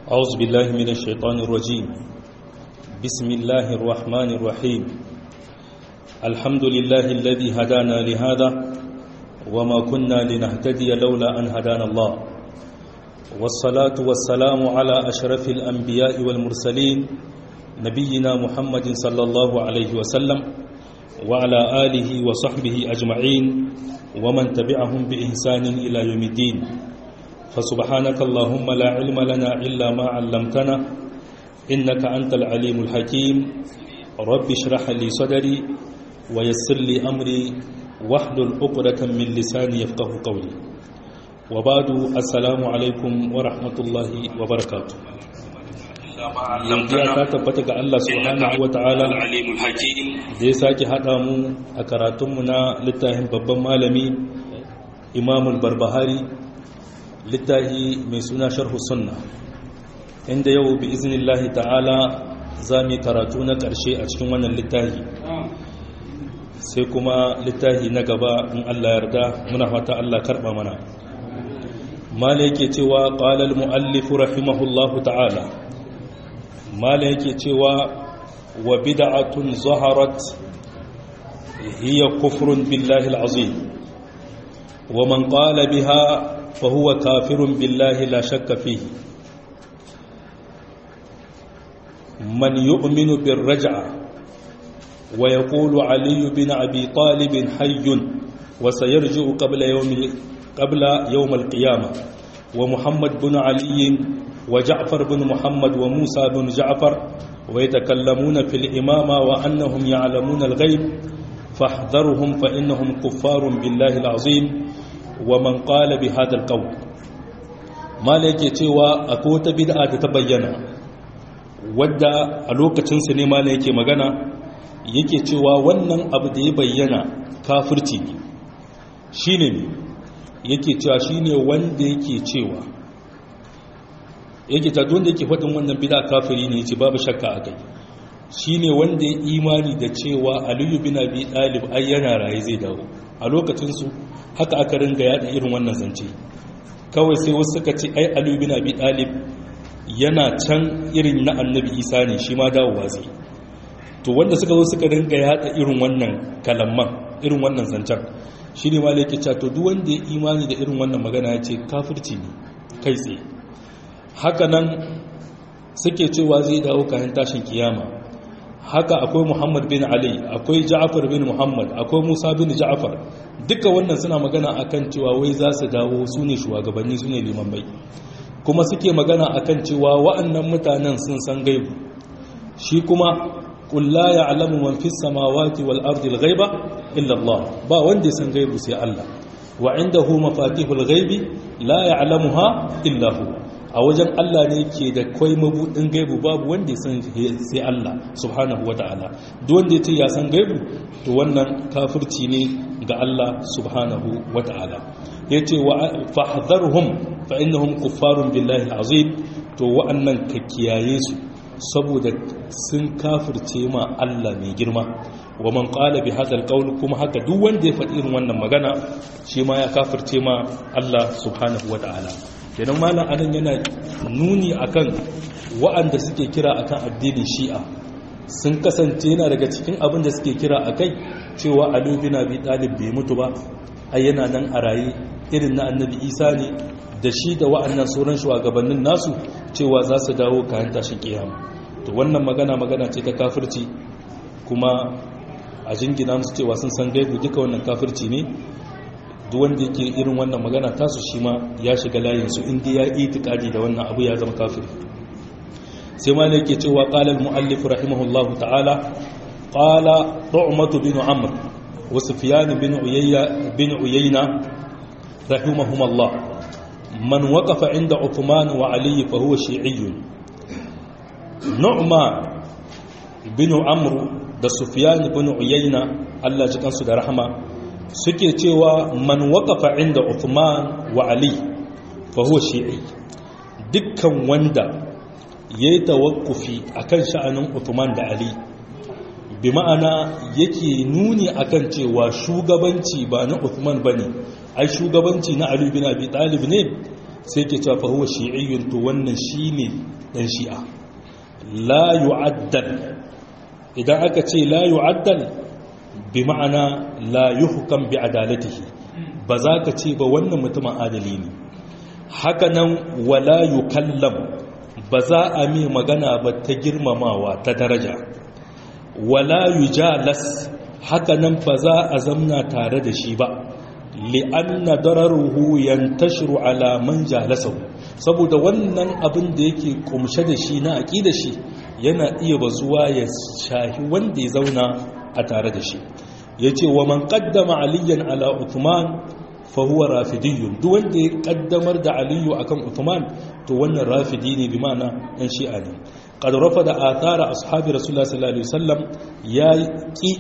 أعوذ بالله من الشيطان الرجيم بسم الله الرحمن الرحيم الحمد لله الذي هدانا لهذا وما كنا لنهتدي لولا أن هدانا الله والصلاة والسلام على أشرف الأنبياء والمرسلين نبينا محمد صلى الله عليه وسلم وعلى آله وصحبه أجمعين ومن تبعهم بإحسان إلى يوم الدين فسبحانك اللهم لا علم لنا إلا ما علمتنا إنك أنت العليم الحكيم رب اشرح لي صدري ويسر لي أمري واحلل عقدة من لساني يفقه قولي وبعد السلام عليكم ورحمة الله وبركاته yanzu ta tabbata ga Allah subhanahu wa ta'ala da ya sake haɗa mu a karatunmu na littafin babban malami imamul barbahari littafi mai suna sharhu sunna inda yau bi iznillahi ta'ala za mu karatu na ƙarshe a cikin wannan littafi sai kuma littafi na gaba in Allah yarda muna fata Allah karɓa mana mala yake cewa qala al-muallif rahimahullahu ta'ala mala yake cewa wa bid'atun zaharat hiya kufrun billahi al-azim wa man qala biha fa huwa kafirun billahi la shakka fihi man yu'minu bir raj'a wa yaqulu ali bin abi talib hayyun wa sayarji'u qabla yawm qabla yawm al-qiyamah wa muhammad bin ali وجعفر بن محمد وموسى بن جعفر ويتكلمون في الإمامة وأنهم يعلمون الغيب فاحذرهم فإنهم كفار بالله العظيم ومن قال بهذا القول ما لك يتوى أكوت بدعة تبين wadda a lokacinsa ne ma yake magana yake cewa wannan abu da ya bayyana kafirci ne shi ne yake cewa shi ne wanda yake cewa yake ta wanda yake faɗin wannan bida kafiri ne ce babu shakka a kai shi ne wanda ya imani da cewa aliyu bin abi ɗalib ai yana raye zai dawo a lokacinsu haka aka ringa yaɗa irin wannan zance kawai sai wasu suka ce ai aliyu bin abi ɗalib yana can irin na annabi isa ne shi ma dawowa zai to wanda suka zo suka ringa yaɗa irin wannan kalamman irin wannan zancen shi ne ma yake cewa to duk wanda ya imani da irin wannan magana ya ce kafirci ne kai tsaye haka nan suke cewa zai dawo kayan tashin kiyama haka akwai muhammad bin ali akwai ja'afar bin muhammad akwai musa bin ja'afar duka wannan suna magana akan cewa wai za su dawo su ne shugabanni su ne limamai kuma suke magana akan cewa wa'annan mutanen sun san gaibu shi kuma kulla ya alamu man fi samawati wal ardi al ghaiba illa Allah ba wanda ya san gaibu sai Allah wa indahu mafatihul ghaibi la ya'lamuha illa huwa a wajen Allah ne ke da kwai mabudin gaibu babu wanda ya san sai Allah subhanahu wa ta'ala duk wanda ya ce ya san gaibu to wannan kafirci ne ga Allah subhanahu wa ta'ala ya ce wa fahdharhum fa innahum kuffarun billahi azim to wa'annan ka kiyaye su saboda sun kafirce ma Allah mai girma wa man qala bi hadha alqawl kuma haka duk wanda ya faɗi irin wannan magana shi ma ya kafirce ma Allah subhanahu wa ta'ala kenan malam anan yana nuni akan wa'anda suke kira akan addinin shi'a sun kasance yana daga cikin abin da suke kira akai cewa Ali bin Abi Talib bai mutu ba ai yana nan a raye irin na Annabi Isa ne da shi da wa'annan sauran shugabannin nasu cewa za su dawo kayan tashin kiyama to wannan magana magana ce ta kafirci kuma a jingina musu cewa sun san gaibu duka wannan kafirci ne duk wanda yake irin wannan magana tasu shi ma ya shiga layinsu inda ya yi itikadi da wannan abu ya zama kafiri sai ma yake cewa qala al-muallif rahimahullah ta'ala qala tu'matu bin amr wa sufyan bin uyayya bin uyayna rahimahumullah man waqafa inda uthman wa ali fa huwa shi'iyyun nu'ma bin amr da sufyan bin uyayna Allah ji kansu da rahama suke cewa man waƙafa inda Uthman wa Ali fa huwa shi'i dukkan wanda yayi tawakkufi akan sha'anin Uthman da Ali bi ma'ana yake nuni akan cewa shugabanci ba na Uthman bane ai shugabanci na Ali bin Abi Talib ne sai ke cewa fa huwa shi'iyyun to wannan shine dan shi'a la yu'addal idan aka ce la yu'addal bi ma'ana la yuhkam bi adalatihi ba za ka ce ba wannan mutumin adali ne haka nan wala yukallam ba za a mai magana ba ta girmamawa ta daraja wala yujalas haka nan ba za a zamna tare da shi ba li'anna dararuhu yantashiru ala man jalasahu saboda wannan abin da yake kumshe da shi na aqida shi yana iya bazuwa ya shahi wanda ya zauna a tare da shi yace wa man qaddama aliyan ala uthman fa huwa rafidiyyun duk wanda ya kaddamar da aliyu akan uthman to wannan rafidi ne bi ma'ana dan shi'a ne qad rafada athara ashabi rasulullah sallallahu alaihi wasallam ya ki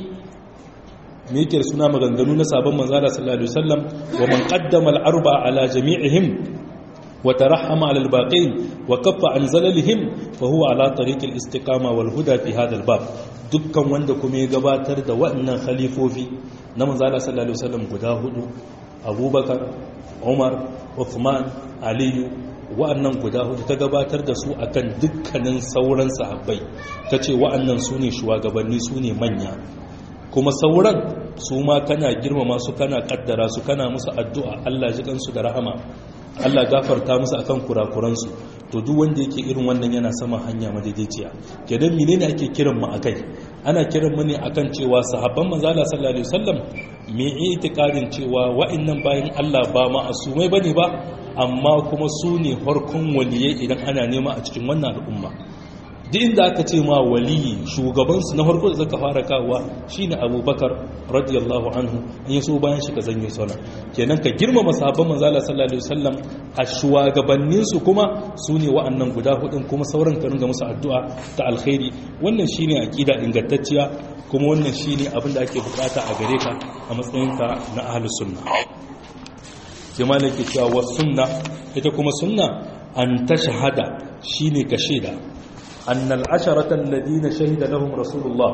me yake da suna maganganu na sabon manzala sallallahu alaihi wasallam wa man qaddama al-arba ala jami'ihim wa tarahhama ala al-baqin wa kaffa an zalalihim fa huwa ala tariq al-istiqama wal huda fi hadha al-bab dukkan wanda kuma ya gabatar da waɗannan khalifofi na manzala sallallahu alaihi wasallam guda hudu abubakar umar uthman aliyu wa'annan guda hudu ta gabatar da su akan dukkanin sauran sahabbai ta ce wa'annan su ne shugabanni su ne manya kuma sauran su ma kana girmama su kana kaddara su kana musu addu'a Allah ji kansu da rahama Allah gafarta musu akan kurakuransu to duk wanda yake irin wannan yana sama hanya madaidaiciya kenan menene ake kiran mu akai ana kiran mu ne akan cewa sahabban manzo Allah sallallahu alaihi wasallam me itikadin cewa wa'annan bayan Allah ba ma'asumai bane ba amma kuma su ne farkon waliyai idan ana nema a cikin wannan al'umma duk inda aka ce ma waliyi shugabansu na farko da zaka fara kawowa shine abubakar radiyallahu anhu in yaso bayan shi ka zanyo sana kenan ka girmama sahabban manzo Allah sallallahu alaihi wasallam a shugabannin su kuma sune wa'annan guda hudun kuma sauran ka ringa musu addu'a ta alkhairi wannan shine aqida ingantacciya kuma wannan shine abin da ake bukata a gare ka a matsayinka na ahlus sunna sai malaki cewa was sunna ita kuma sunna an tashhada shine ka shaida أن العشرة الذين شهد لهم رسول الله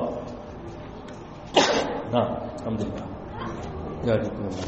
نعم الحمد لله يهديكم الله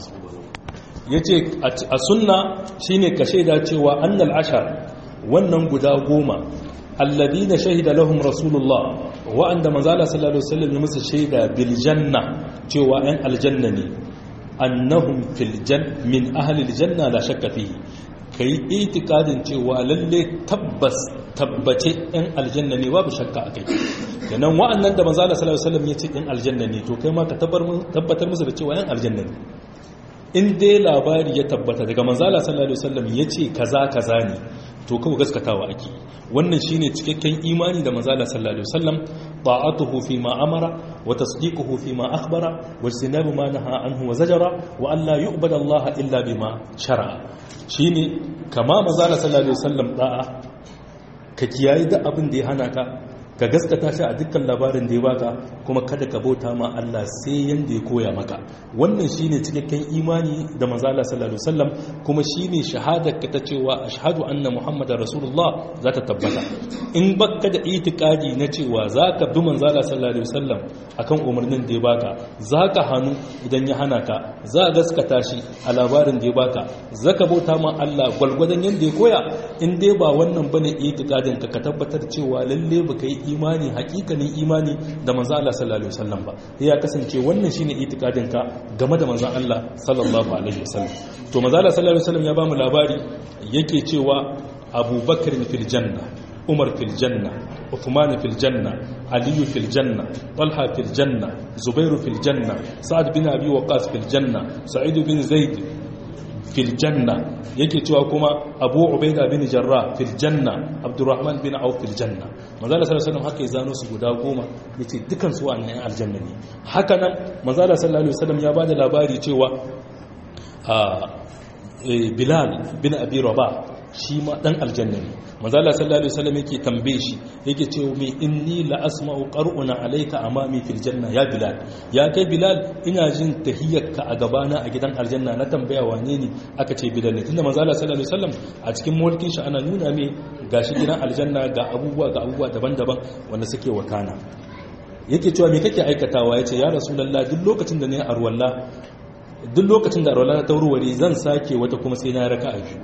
yace a sunna shine ka shaida cewa annal ashar wannan guda goma alladina shahida lahum rasulullah wa'anda manzala sallallahu alaihi wasallam ya musu shaida bil janna cewa ɗan aljanna ne annahum fil jan min ahli al janna la shakka fihi kai itikadin cewa lalle tabbas tabbace ɗan aljanna ne babu shakka a kai yanan wa'annan da manzala sallallahu alaihi wasallam ya ce ɗan aljanna ne to kai ma ka tabbatar musu da cewa ɗan aljanna ne in dai labari ya tabbata daga manzala sallallahu alaihi wasallam ya ce kaza kaza ne to kawai gaskatawa ake wannan shine cikakken imani da manzala sallallahu alaihi wasallam ta'atuhu fi ma amara wa tasdiquhu fi ma akhbara wa istinabu ma naha anhu wa zajara wa an la yu'bada Allah illa bima shar'a shine kama manzala sallallahu alaihi wasallam da'a ka kiyaye da abin da ya hana ka ka gaskata shi a dukkan labarin da ya baka kuma kada ka bauta ma Allah sai yanda ya koya maka wannan shine cikakken imani da manzo Allah sallallahu alaihi wasallam kuma shine shahadar ka ta cewa ashhadu anna muhammadar rasulullah za ta tabbata in baka da itikadi na cewa zaka bi manzo Allah sallallahu alaihi wasallam akan umarnin da ya baka zaka hanu idan ya hana ka za ka gaskata shi a labarin da ya baka zaka bauta ma Allah gwalgwadon yanda ya koya in dai ba wannan bane itikadin ka ka tabbatar cewa lalle baka yi imani hakikanin imani da manzo Allah sallallahu alaihi wasallam ba ya kasance wannan shine itikadin ka game da manzo Allah sallallahu alaihi wasallam to manzo Allah sallallahu alaihi wasallam ya bamu labari yake cewa Abu Bakr fil janna Umar fil janna Uthman fil janna Ali fil janna Talha fil janna Zubair fil janna Sa'ad bin Abi Waqqas fil janna Sa'id bin Zaid fil janna yake cewa kuma abu ubaida bin jarrah fil janna abdurrahman bin auf fil janna manzala sallallahu alaihi wasallam haka ya zano su guda goma yace dukan su wannan aljanna ne haka nan manzala sallallahu alaihi wasallam ya bada labari cewa bilal bin abi rabah shi ma dan aljanna ne manzala sallallahu alaihi wasallam yake tambaye shi yake cewa me inni la asma'u qar'una alayka amami fil janna ya bilal ya kai bilal ina jin tahiyyarka a gabana a gidan aljanna na tambaya wane ne aka ce bilal ne tunda manzala sallallahu alaihi wasallam a cikin mulkin shi ana nuna me gashi gidan aljanna ga abubuwa ga abubuwa daban-daban wanda suke wakana yake cewa me kake aikatawa yace ya rasulullah duk lokacin da ne arwalla duk lokacin da arwalla ta wurware zan sake wata kuma sai na raka'a biyu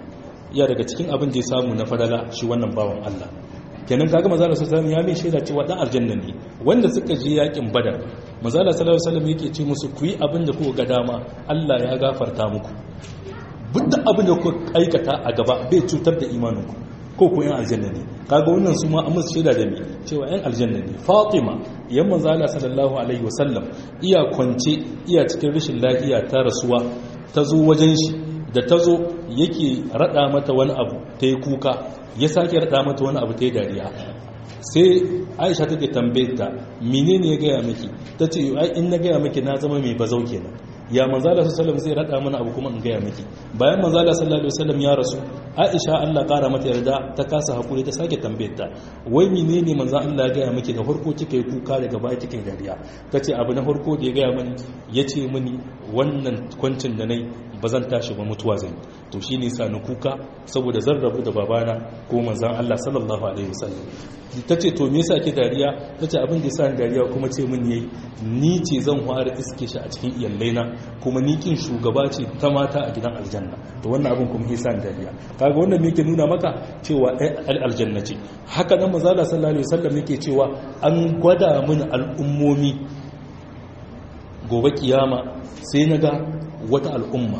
iya daga cikin abin da ya samu na fadala shi wannan bawan Allah kenan kaga manzo Allah sallallahu ya mai shaida cewa dan aljanna ne wanda suka je yakin badar manzo Allah sallallahu alaihi wasallam yake ce musu ku yi abin da kuka ga dama Allah ya gafarta muku duk abin da kuka aikata a gaba bai cutar da imaninku ko ku yan aljanna ne kaga wannan su ma amma shaida da me cewa yan aljanna ne Fatima yan manzo Allah sallallahu alaihi wasallam iya kwance iya cikin rashin lafiya ta rasuwa ta zo wajen shi da ta zo yake rada mata wani abu ta yi kuka ya sake rada mata wani abu ta yi dariya sai aisha take tambaye ta menene ya gaya miki ta ce ai in na gaya miki na zama mai bazau kenan ya manzala sallallahu zai rada mana abu kuma in gaya miki bayan manzala sallallahu alaihi wasallam ya rasu aisha Allah kara mata yarda ta kasa hakuri ta sake tambayar ta wai menene manzan Allah ya gaya miki da farko kika yi kuka daga baya kika yi dariya tace abu na farko da ya gaya mani yace mini wannan kwancin da nayi ba zan tashi ba mutuwa zan to shine sa ni kuka saboda zan rabu da babana ko manzan Allah sallallahu alaihi wasallam tace to me yasa ke dariya tace abin da yasa ni dariya kuma ce min yayi ni ce zan fara iske shi a cikin iyallaina kuma ni kin shugaba ce ta mata a gidan aljanna to wannan abin kuma yasa ni dariya kaga wannan me yake nuna maka cewa ai aljanna ce haka nan manzo Allah sallallahu alaihi wasallam yake cewa an gwada mini al'ummomi gobe kiyama sai naga wata al'umma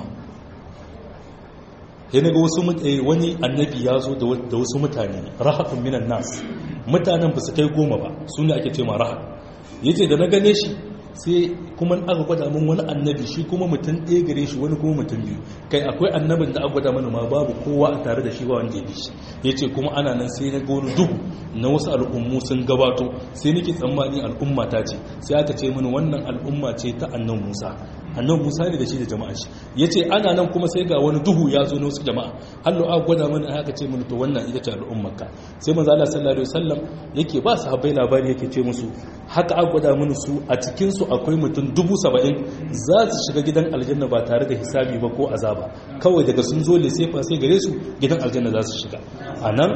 sai naga wasu wani annabi ya zo da wasu mutane rahatun minan nas mutanen ba su kai goma ba su ne ake ce ma rahat yace da na gane shi sai kuma aka gwada min wani annabi shi kuma mutum ɗaya gare shi wani kuma mutum biyu kai akwai annabin da aka gwada mana ma babu kowa a tare da shi ba wanda ya bi shi ya ce kuma ana nan sai na gonu duhu na wasu al'ummu sun gabato sai nake tsammani al'umma ta ce sai aka ce mini wannan al'umma ce ta annan musa annan musa ne da shi da jama'a shi ya ce ana nan kuma sai ga wani duhu ya zo na wasu jama'a hallo aka gwada mana aka ce mini to wannan ita ce al'ummarka sai manzo Allah sallallahu alaihi wasallam yake ba su habbai labari yake ce musu haka aka gwada mini su a cikin su akwai mutum dubu saba'in za su shiga gidan aljanna ba tare da hisabi ba ko azaba kawai daga sun zo le sai fa sai gare su gidan aljanna za su shiga a nan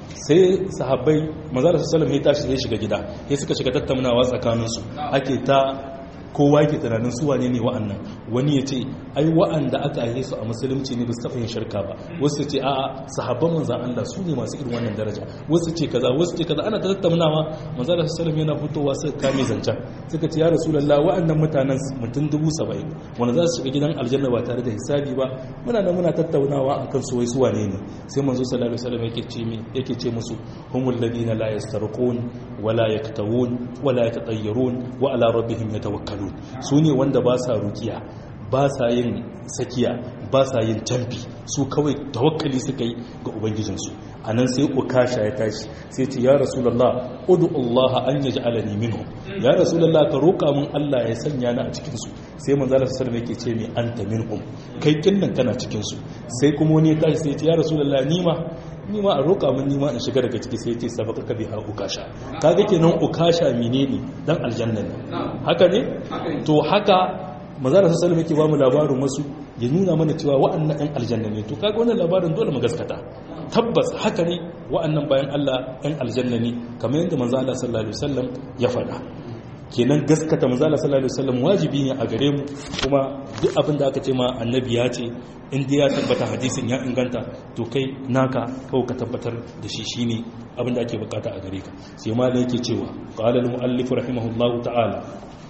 sai sahabbai manzara sallam ya tashi zai shiga gida ya suka shiga tattaunawa tsakaninsu ake ta kowa ke tunanin su wane ne wa'annan wani ya ce ai wa'anda aka aihe su a musulunci ne ba su taɓa yin shirka ba wasu ce a'a sahabban manzan Allah su ne masu irin wannan daraja wasu ce kaza wasu ce kaza ana ta tattaunawa manzan Allah sallam yana fitowa sai kame zancen suka ce ya rasulullah wa'annan mutanen mutum dubu saba'in wanda za su shiga gidan aljanna ba tare da hisabi ba muna da muna tattaunawa akan su wai su wane ne sai manzo sallallahu alaihi wasallam yake ce yake ce musu humul ladina la yastarqun wala yaktawun wala yatatayyarun wa ala rabbihim yatawakkalun su ne wanda ba sa rukiya ba sa yin sakiya ba sa yin tamfi su kawai tawakkali suka yi ga ubangijinsu a nan sai ukasha ya tashi sai ce ya rasulallah udu Allah an yaji alani minhu ya rasulallah ka roƙa min Allah ya sanya ni a cikinsu sai manzala sallallahu alaihi yake ce mai anta minhum kai kinnan kana cikinsu sai kuma wani ya tashi sai ce ya rasulallah ni ma ni ma a roƙa min ni ma in shiga daga ciki sai ce sabaka ka biha ukasha kaga kenan ukasha menene dan aljanna ne haka ne to haka manzala sallallahu alaihi yake ba mu labarin wasu ya nuna mana cewa wa'annan ɗan aljanna ne to kaga wannan labarin dole mu gaskata tabbas haka ne wa'annan bayan Allah ɗan aljanna ne kamar yadda manzo Allah sallallahu alaihi wasallam ya faɗa kenan gaskata manzo Allah sallallahu alaihi wasallam wajibi ne a gare mu kuma duk abin da aka ce ma annabi ya ce in dai ya tabbata hadisin ya inganta to kai naka kawai ka tabbatar da shi shine abin da ake bukata a gare ka sai malai yake cewa qala al-muallif rahimahullahu ta'ala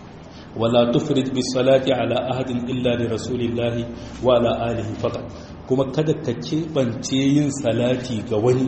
ولا تفرد بالصلاة على أحد إلا لرسول الله وعلى آله فقط kuma kada ka keɓance yin salati ga wani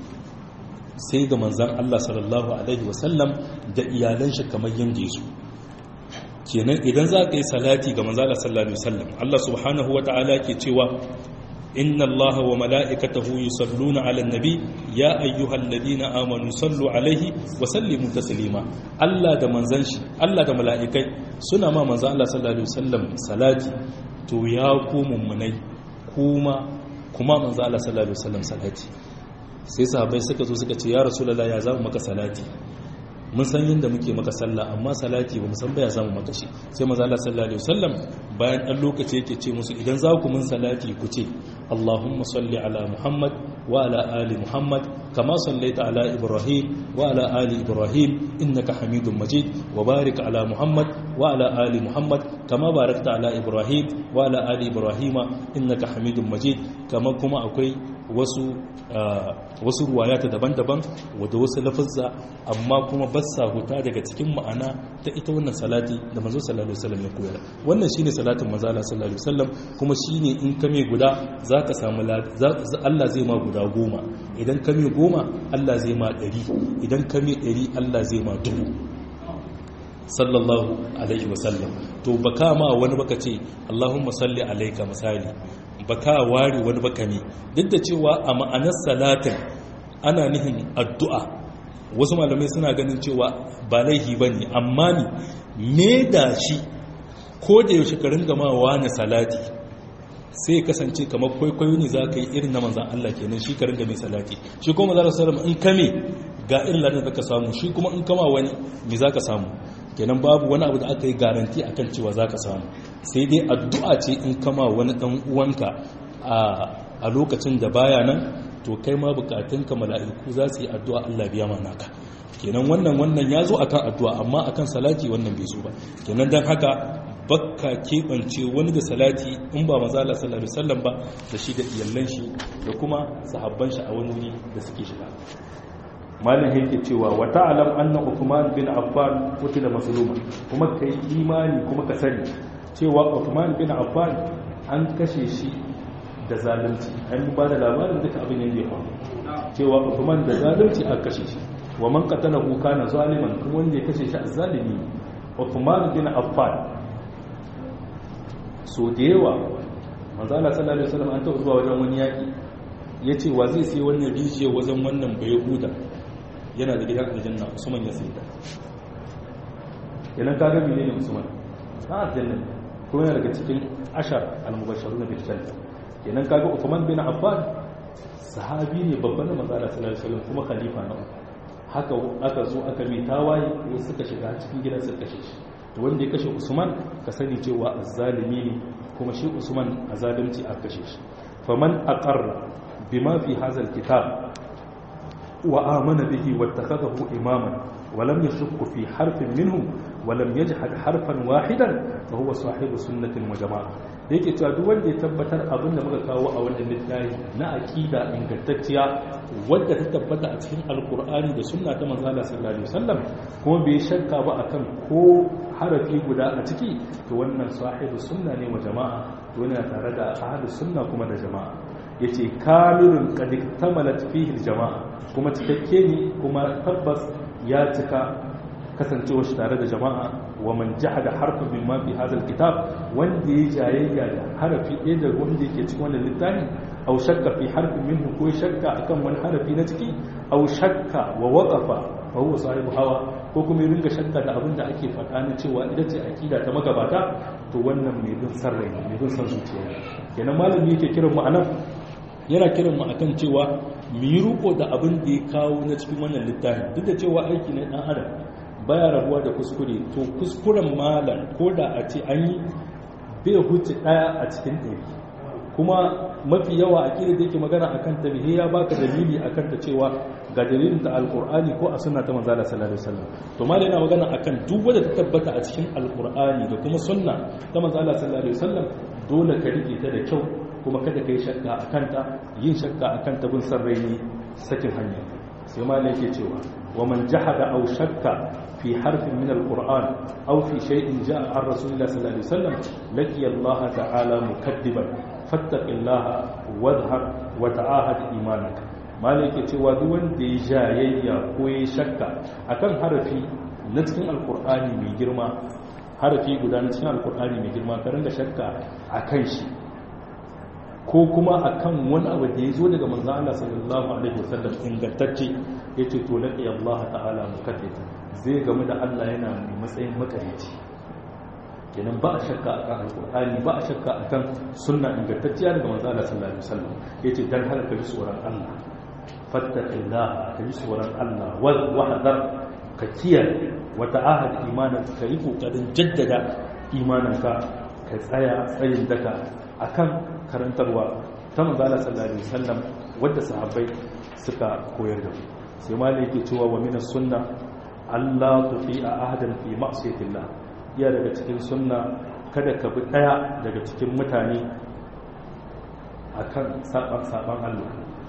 sai ga manzan Allah sallallahu Alaihi wasallam da iyalan shi kamar yadda su kenan idan za ka yi salati ga manzan Allah sallallahu Alaihi wasallam Allah subhanahu wa ta'ala ke cewa inna Allah wa mala'ikatahu yusalluna 'alan nabi ya ayyuhal ladina amanu sallu alaihi wa sallimu taslima Allah da manzan shi Allah da mala'ikai suna ma manzan Allah sallallahu alaihi wasallam salati to ya ku mummunai kuma kuma manzan Allah sallallahu alaihi wasallam salati sai sahabbai suka zo suka ce ya rasulullahi ya zamu maka salati mun san yadda muke maka sallah amma salati ba mu san baya zamu maka shi sai manzo Allah sallallahu alaihi wasallam bayan dan lokaci yake ce musu idan za ku mun salati ku ce Allahumma salli ala Muhammad wa ala ali Muhammad kama sallaita ala Ibrahim wa ala ali Ibrahim innaka Hamidum Majid wa barik ala Muhammad wa ala ali Muhammad kama barakta ala Ibrahim wa ala ali Ibrahim innaka Hamidum Majid kama kuma akwai wasu wasu ruwayata daban-daban wadda wasu lafazza amma kuma ba sa huta daga cikin ma'ana ta ita wannan salati da manzo sallallahu alaihi wasallam ya koyar wannan shine salatin manzo sallallahu alaihi wasallam kuma shine in kame guda zaka samu Allah zai ma guda goma idan kame goma Allah zai ma ɗari idan kame ɗari Allah zai ma dubu sallallahu alaihi wasallam to baka ma wani baka ce Allahumma salli alaika misali baka ware wani baka ne duk da cewa a ma'anar salatin ana nihin addu'a wasu malamai suna ganin cewa ba laihi bane amma ni me da shi ko da yaushe ka ringa ma wani salati sai kasance kamar kwaikwayo ne za ka yi irin na manzan Allah kenan shi ka ringa mai salati shi kuma za ka samu in kame ga irin ladan da ka samu shi kuma in kama wani me za ka samu kenan babu wani abu da aka yi garanti akan cewa za ka samu sai dai addu'a ce in kama wani dan uwanka a lokacin da baya nan to kai ma bukatunka mala'iku za su yi addu'a Allah biya mana ka kenan wannan wannan ya zo akan addu'a amma akan salati wannan bai zo ba kenan dan haka bakka keɓance wani da salati in ba maza Allah sallallahu alaihi wasallam ba da shi da iyallan shi da kuma sahabban shi a wani wuri da suke shiga malin yake cewa wa ta'lam anna Uthman bin Affan qutila mazluman kuma kai imani kuma ka sani cewa Uthman bin Affan an kashe shi da zalunci an ba da labarin duka abin da ya faru cewa Uthman da zalunci aka kashe shi wa man qatalahu kana zaliman kuma wanda ya kashe shi zalimi Uthman bin Affan so da yawa manzo Allah sallallahu alaihi wasallam an taɓa zuwa wajen wani yaki yace wa zai sai wannan rijiyar wajen wannan bai huda yana da gidan aljanna Usman ya sai da yana kaga menene Usman na aljanna kuma yana daga cikin ashar al-mubashshirun bil janna kenan kaga Uthman bin Affan sahabi ne babban da manzo Allah sallallahu alaihi wasallam kuma khalifa na haka aka zo aka mai tawaye ko suka shiga cikin gidan suka kashe shi to wanda ya kashe Usman ka sani cewa azzalimi ne kuma shi Usman azalimci aka kashe shi faman aqarra bima fi hadha alkitab wa amana bihi wattakhadahu imaman ولم يشك في حرف منهم ولم يجحد حرفا واحدا فهو صاحب سنة وجماعة da yake cewa duk wanda ya tabbatar abin da muka kawo a wannan littafi na aqida ingantacciya wadda ta tabbata a cikin alkur'ani da sunna ta manzo Allah sallallahu alaihi wasallam kuma bai shakka ba akan ko harafi guda a ciki to wannan sahibu sunna ne wa jama'a to yana tare da ahlus sunna kuma da jama'a yace kamilun qad iktamalat fihi jama'a kuma cikakke ne kuma tabbas ya cika kasancewa shi tare da jama'a wa man jahada harfin min ma fi hadha alkitab wanda ya jayayya da harafi ɗaya da wanda yake cikin wannan littafi aw shakka fi harfin minhu ko shakka akan wani harafi na ciki aw shakka wa waqafa fa huwa sahibu hawa ko kuma ya ringa shakka da abin da ake faɗa na cewa ita ce akida ta magabata to wannan mai bin san rai mai bin san zuciya kenan malami yake kiran mu anan yana kiran mu akan cewa mu yi riko da abin da ya kawo na cikin wannan littafin duk da cewa aiki na dan adam baya rabuwa da kuskure to kuskuren malam ko da a ce an yi bai huce daya a cikin ɗari kuma mafi yawa a kira da yake magana a kan tabihi ya baka dalili a kan ta cewa ga dalilin ta alkur'ani ko a sunna ta manzala sallallahu alaihi wasallam to malam yana magana akan duk wanda ta tabbata a cikin alkur'ani da kuma sunna ta manzala sallallahu alaihi wasallam dole ka rike ta da kyau kuma kada ka yi shakka a kanta yin shakka a kanta bin san rai ne sakin hanya sai malam yake cewa wa man jahada aw shakka في حرف من القرآن أو في شيء جاء عن رسول الله صلى الله عليه وسلم لقي الله تعالى مكذبا فاتق الله واظهر وتعاهد إيمانك malai ke cewa duk wanda ya jayayya ko ya shakka akan harafi na cikin alkur'ani mai girma harafi guda na cikin alkur'ani mai girma ka ringa shakka akan shi ko kuma akan wani abu da ya zo daga manzo Allah sallallahu alaihi wasallam ingantacce yace to laqi Allah ta'ala mukaddita zai gamu da Allah yana mai matsayin makarici kenan ba a shakka akan alqur'ani ba a shakka akan sunna ingantacciya daga manzo Allah sallallahu alaihi wasallam yace dan har ka ji tsoron Allah fattaqillah ka ji tsoron Allah wal wahdar ka kiyaye wa ta'ahad imanan ka yi kokarin jaddada imananka ka tsaya tsayin daka akan karantarwa ta manzala sallallahu alaihi wasallam wadda sahabbai suka koyar da sai ma yake cewa wa minas sunna Allah tufi a ahadan fi ma'siyatillah iya daga cikin sunna kada ka bi daya daga cikin mutane akan saban saban Allah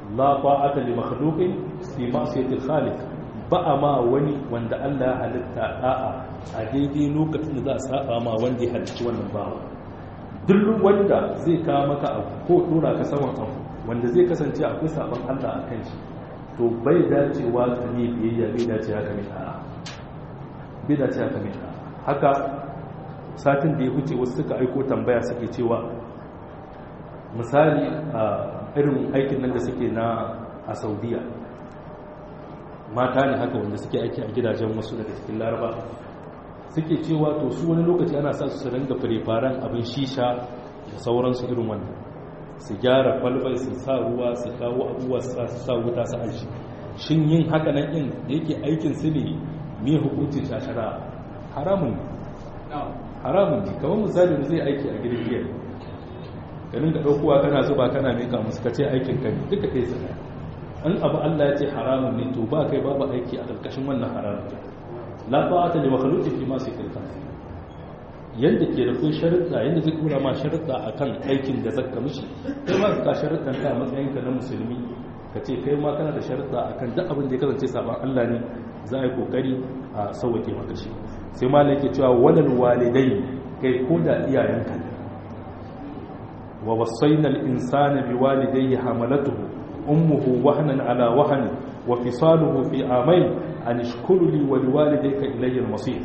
la ta'ata li makhluqin fi ma'siyati al-khaliq ba a ma wani wanda Allah ya halitta da'a a daidai lokacin da za a saba ma wanda ya halicci wannan bawa duk wanda zai kawo maka abu ko dora ka saman abu wanda zai kasance akwai sabon Allah a kan shi to bai dacewa ka ne biyayya bai dace haka mai da'a bai dace haka mai da'a haka satin da ya wuce wasu suka aiko tambaya suke cewa misali a irin aikin nan da suke na a saudiya mata ne haka wanda suke aiki a gidajen wasu daga cikin laraba suke cewa to su wani lokaci ana sa su ringa firifaren abin shisha da sauransu irin wannan su gyara kwalbai su sa ruwa su kawo abubuwa su sa wuta su aji shin yin haka nan in da yake aikin su ne me hukuncin shashara haramun ne haramun ne kamar misali da zai aiki a gidan giya ganin ka ɗaukowa kana zuba kana meka musu ka ce aikin ka ne duka kai sana an abu Allah ya ce haramun ne to ba kai babu aiki a ƙarƙashin wannan haramun la ta'ata li makhluqin fi ma sikrika yanda ke da kun sharuɗa yanda zai kura ma sharuɗa akan aikin da zaka mishi kai ma ka sharuɗan ka a matsayin ka na musulmi ka ce kai ma kana da sharuɗa akan duk abin da ya kasance saban Allah ne za a yi kokari a sauwake maka shi sai malam yake cewa walal walidai kai ko da iyayenka ne wa wasaina al-insana biwalidayhi hamalatuhu ummuhu wahnan ala wahn wa fisaluhu fi amayn an ishkuru li wa liwalidayka ilayya al-masir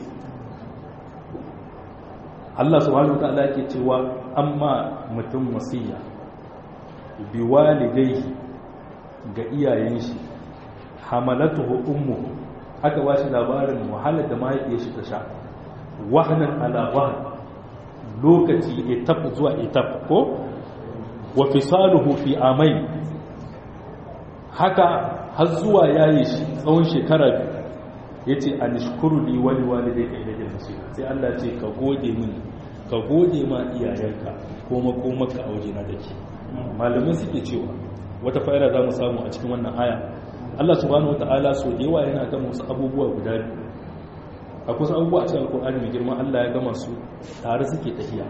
Allah subhanahu wataala yake cewa amma mutum wasiya biwalidayhi ga iyayen shi hamalatuhu ummuhu aka ba shi labarin wahalar da mahaifiyar shi ta sha wahanan ala wahan lokaci etap zuwa etap ko wa fisaluhu fi amai haka har zuwa yayi shi tsawon shekara biyu yace anishkuru li wali walidayka ilayhi masir sai Allah ce ka gode mini ka gode ma iyayenka ko makomaka a waje na take malamai suke cewa wata fa'ida za mu samu a cikin wannan aya Allah subhanahu wata'ala so da yawa yana gama wasu abubuwa guda biyu akwai wasu abubuwa a cikin alkur'ani mai girma Allah ya gama su tare suke tafiya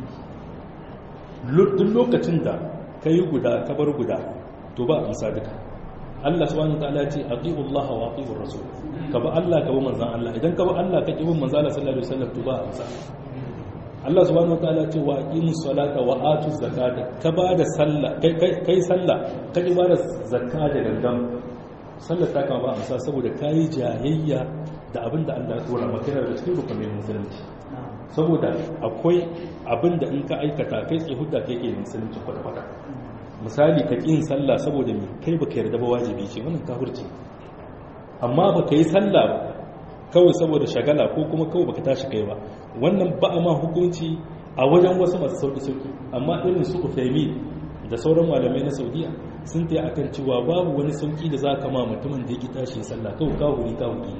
duk lokacin da ka yi guda ka bar guda to ba amsa duka Allah subhanahu wata'ala ce aqimu Allah wa aqimu rasul ka ba Allah ka ba manzan Allah idan ka ba Allah ka ki bin manzan Allah sallallahu alaihi wasallam to ba amsa Allah subhanahu wataala ce wa aqimu salata wa atu zakata ka ba da sallah kai kai sallah ka ji ba da zakka da gangan sallar ta kama ba amsa saboda kayi jayayya da abin da Allah ya tsora maka yana da cikin rukunin musulunci saboda akwai abin da in ka aikata kai tsaye hudda kai ke musulunci kwata-kwata misali ka ƙin sallah saboda mai kai baka yarda ba wajibi ce wannan kafirci amma baka yi sallah ba kawai saboda shagala ko kuma kawai baka tashi kai ba wannan ba a ma hukunci a wajen wasu masu sauki-sauki amma irin su ufaimi da sauran malamai na saudiya sun ta akan cewa babu wani sauki da za ka ma mutumin da yake tashi sallah kawai kawuri kawuri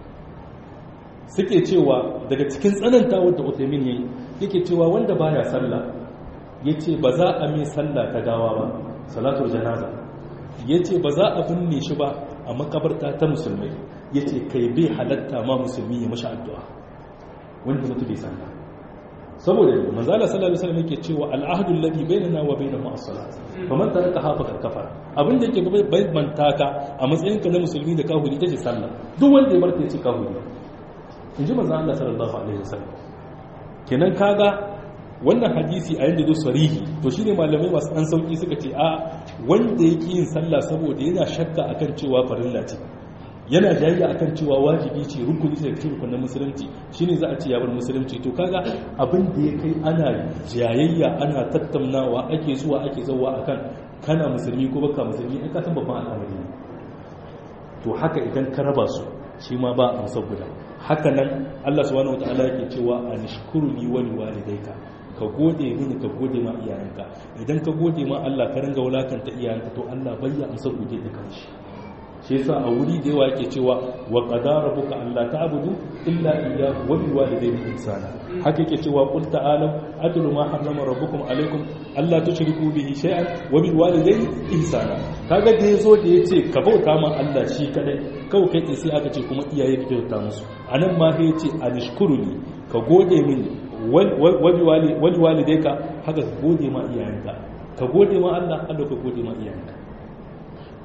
suke cewa daga cikin tsanantawar da uthaymin yayi yake cewa wanda baya sallah yace ba za a mai sallah ta gawa ba salatul janaza yace ba za a binne shi ba a makabarta ta musulmai yace kai bai halatta ma musulmi ya mashi addu'a wanda mutu bai sallah saboda manzala sallallahu alaihi wasallam yake cewa al'ahdu alladhi bainana wa bainahum as-salat faman taraka ha faqad kafara abinda yake gaba bai mantaka a matsayin ka na musulmi da kafiri tace sallah duk wanda ya barka yace kafiri inji manzo Allah sallallahu alaihi wasallam kenan kaga wannan hadisi a yanda zo sarihi to shine malamai masu dan sauki suka ce a wanda yake yin sallah saboda yana shakka akan cewa farilla ce yana jayayya akan cewa wajibi ce rukuni ce cikin rukunin musulunci shine za a ce ya bar musulunci to kaga abin da ya kai ana jayayya ana tattaunawa ake zuwa ake zawa akan kana musulmi ko baka musulmi in ka san babban al'amari ne to haka idan ka raba su shi ma ba a musab guda haka nan Allah subhanahu wataala yake cewa anishkuru li wa liwalidayka ka gode mini ka gode ma iyayenka idan ka gode ma Allah ka ringa wulakanta iyayenka to Allah bayya amsa gode da kanshi shi yasa a wuri da yawa yake cewa wa qadara rabbuka alla ta'budu illa iyyahu wa bil walidayni ihsana haka yake cewa qul ta'alu atlu ma harrama rabbukum alaykum alla tushriku bihi shay'an wa bil walidayni ihsana kaga da yazo da yace ka bauta ma Allah shi kadai kawai kai sai aka ce kuma iyaye ka bauta musu anan ma sai yace anishkuruni ka gode mini wal walidayka haka ka gode ma iyayenka ka gode ma Allah Allah ka gode ma iyayenka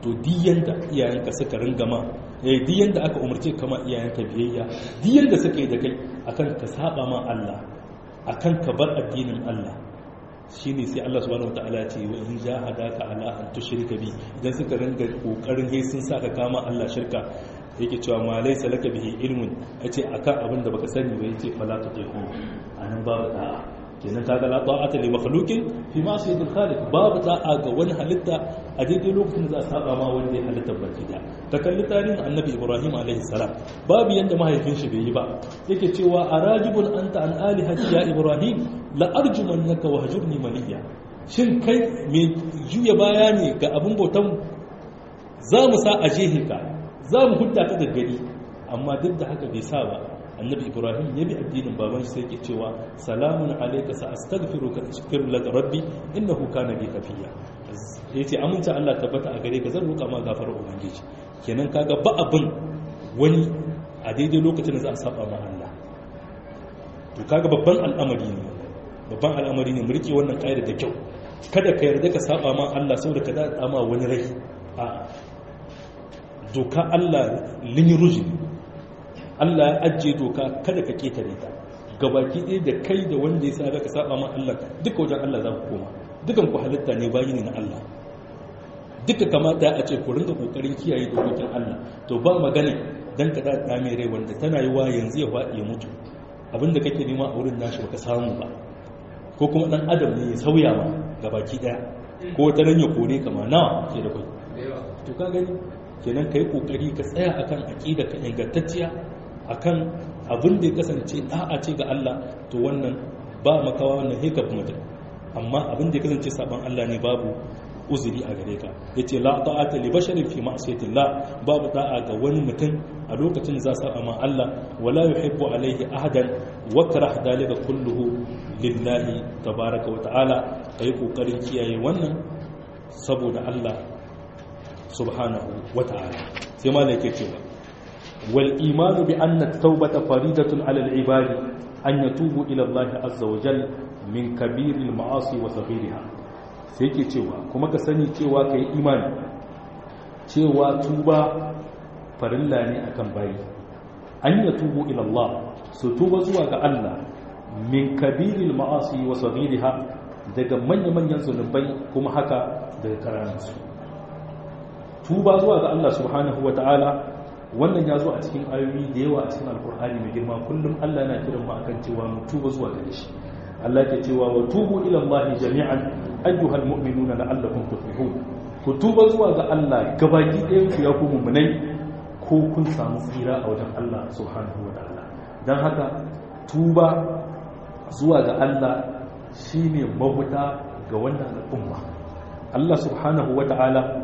to diyan da iyayenka suka ringa ma eh diyan da aka umarce kama iyayenka biyayya diyan da suka yi da kai akan ka saba ma Allah akan ka bar addinin Allah shine sai Allah subhanahu wataala ya ce wa in jahadaka ala an tushrika bi idan suka ringa kokarin he sun saka kama Allah shirka yake cewa ma laysa laka bihi ilmun yace akan abin da baka sani ba yace fala tutihu anan babu da'a kenan kaga la ta'ata li makhluqin fi ma'siyatil khaliq babu da'a ga wani halitta a daidai lokacin da za a saba ma wanda ya halitta baki da ta kalli tarihin annabi ibrahim alaihi salam babu yanda mahaifin shi bai yi ba yake cewa arajibun anta an alihati ya ibrahim la arjumannaka wahjurni maliya shin kai me juya baya ne ga abin bautan za mu sa a jehe ka za mu hudda ka gaggari amma duk da haka bai sa ba annabi ibrahim ya bi addinin baban shi sai ke cewa salamun alayka sa astaghfiruka astaghfiru laka rabbi innahu kana bi kafiya yace aminta Allah tabbata a gare ka zan roƙa ma gafarar ubangiji kenan kaga ba abin wani a daidai lokacin da za a saba ma Allah to kaga babban al'amari ne babban al'amari ne mu rike wannan ƙa'ida da kyau kada ka yarda ka saba ma Allah saboda ka da ma wani rai a doka Allah lin ruji Allah ya ajiye doka kada ka ketare ta gabaki ɗaya da kai da wanda ya sa ka saba ma Allah duka wajen Allah za ku koma dukan ku halitta ne bayi ne na Allah duka kamata a ce ku rinka kokarin kiyaye dokokin Allah to ba magana dan ka da mai rai wanda tana yi wa yanzu ya faɗi ya mutu abinda kake nema a wurin nashi baka samu ba ko kuma dan adam ne ya sauya ma gabaki daya ko ta nan ya kore ka ma nawa ke da kai to ka gani kenan kai kokari ka tsaya akan aqida ka ingantacciya akan abin da ya kasance da'a ce ga Allah to wannan ba makawa wannan heka mutum amma abin da ya kasance saban Allah ne babu uzuri a gare ka yace la ta'ata li basharin fi ma'siyatillah babu da'a ga wani mutum a lokacin za sa ma Allah wala yuhibbu alaihi ahadan wa karah dalika kulluhu lillahi tabaaraka wa ta'ala kai kokarin kiyaye wannan saboda Allah subhanahu wa ta'ala sai malai yake cewa wal imanu bi anna at-taubata faridatun 'ala al-ibadi an yatubu ila Allah azza wa jalla min kabiril ma'asi wa saghiriha sai ke cewa kuma ka sani cewa ka yi imani cewa tuba farilla ne akan bayi an yi tubu ilallah su tuba zuwa ga Allah min kabiril ma'asi wa sabiriha daga manya-manyan zunubai kuma haka daga karansu tuba zuwa ga Allah subhanahu wa ta'ala wannan ya zo a cikin ayoyi da yawa a cikin alkur'ani mai girma kullum Allah na kiran mu akan cewa mu tuba zuwa gare shi Allah ke cewa wa tubu ila Allah jami'an ayyuhal mu'minuna la'allakum tuflihun ku tuba zuwa ga Allah gabaki ɗayan ku ya ku mu'minai ko kun samu tsira a wajen Allah subhanahu wa ta'ala dan haka tuba zuwa ga Allah shine mabuta ga wannan al'umma Allah subhanahu wa ta'ala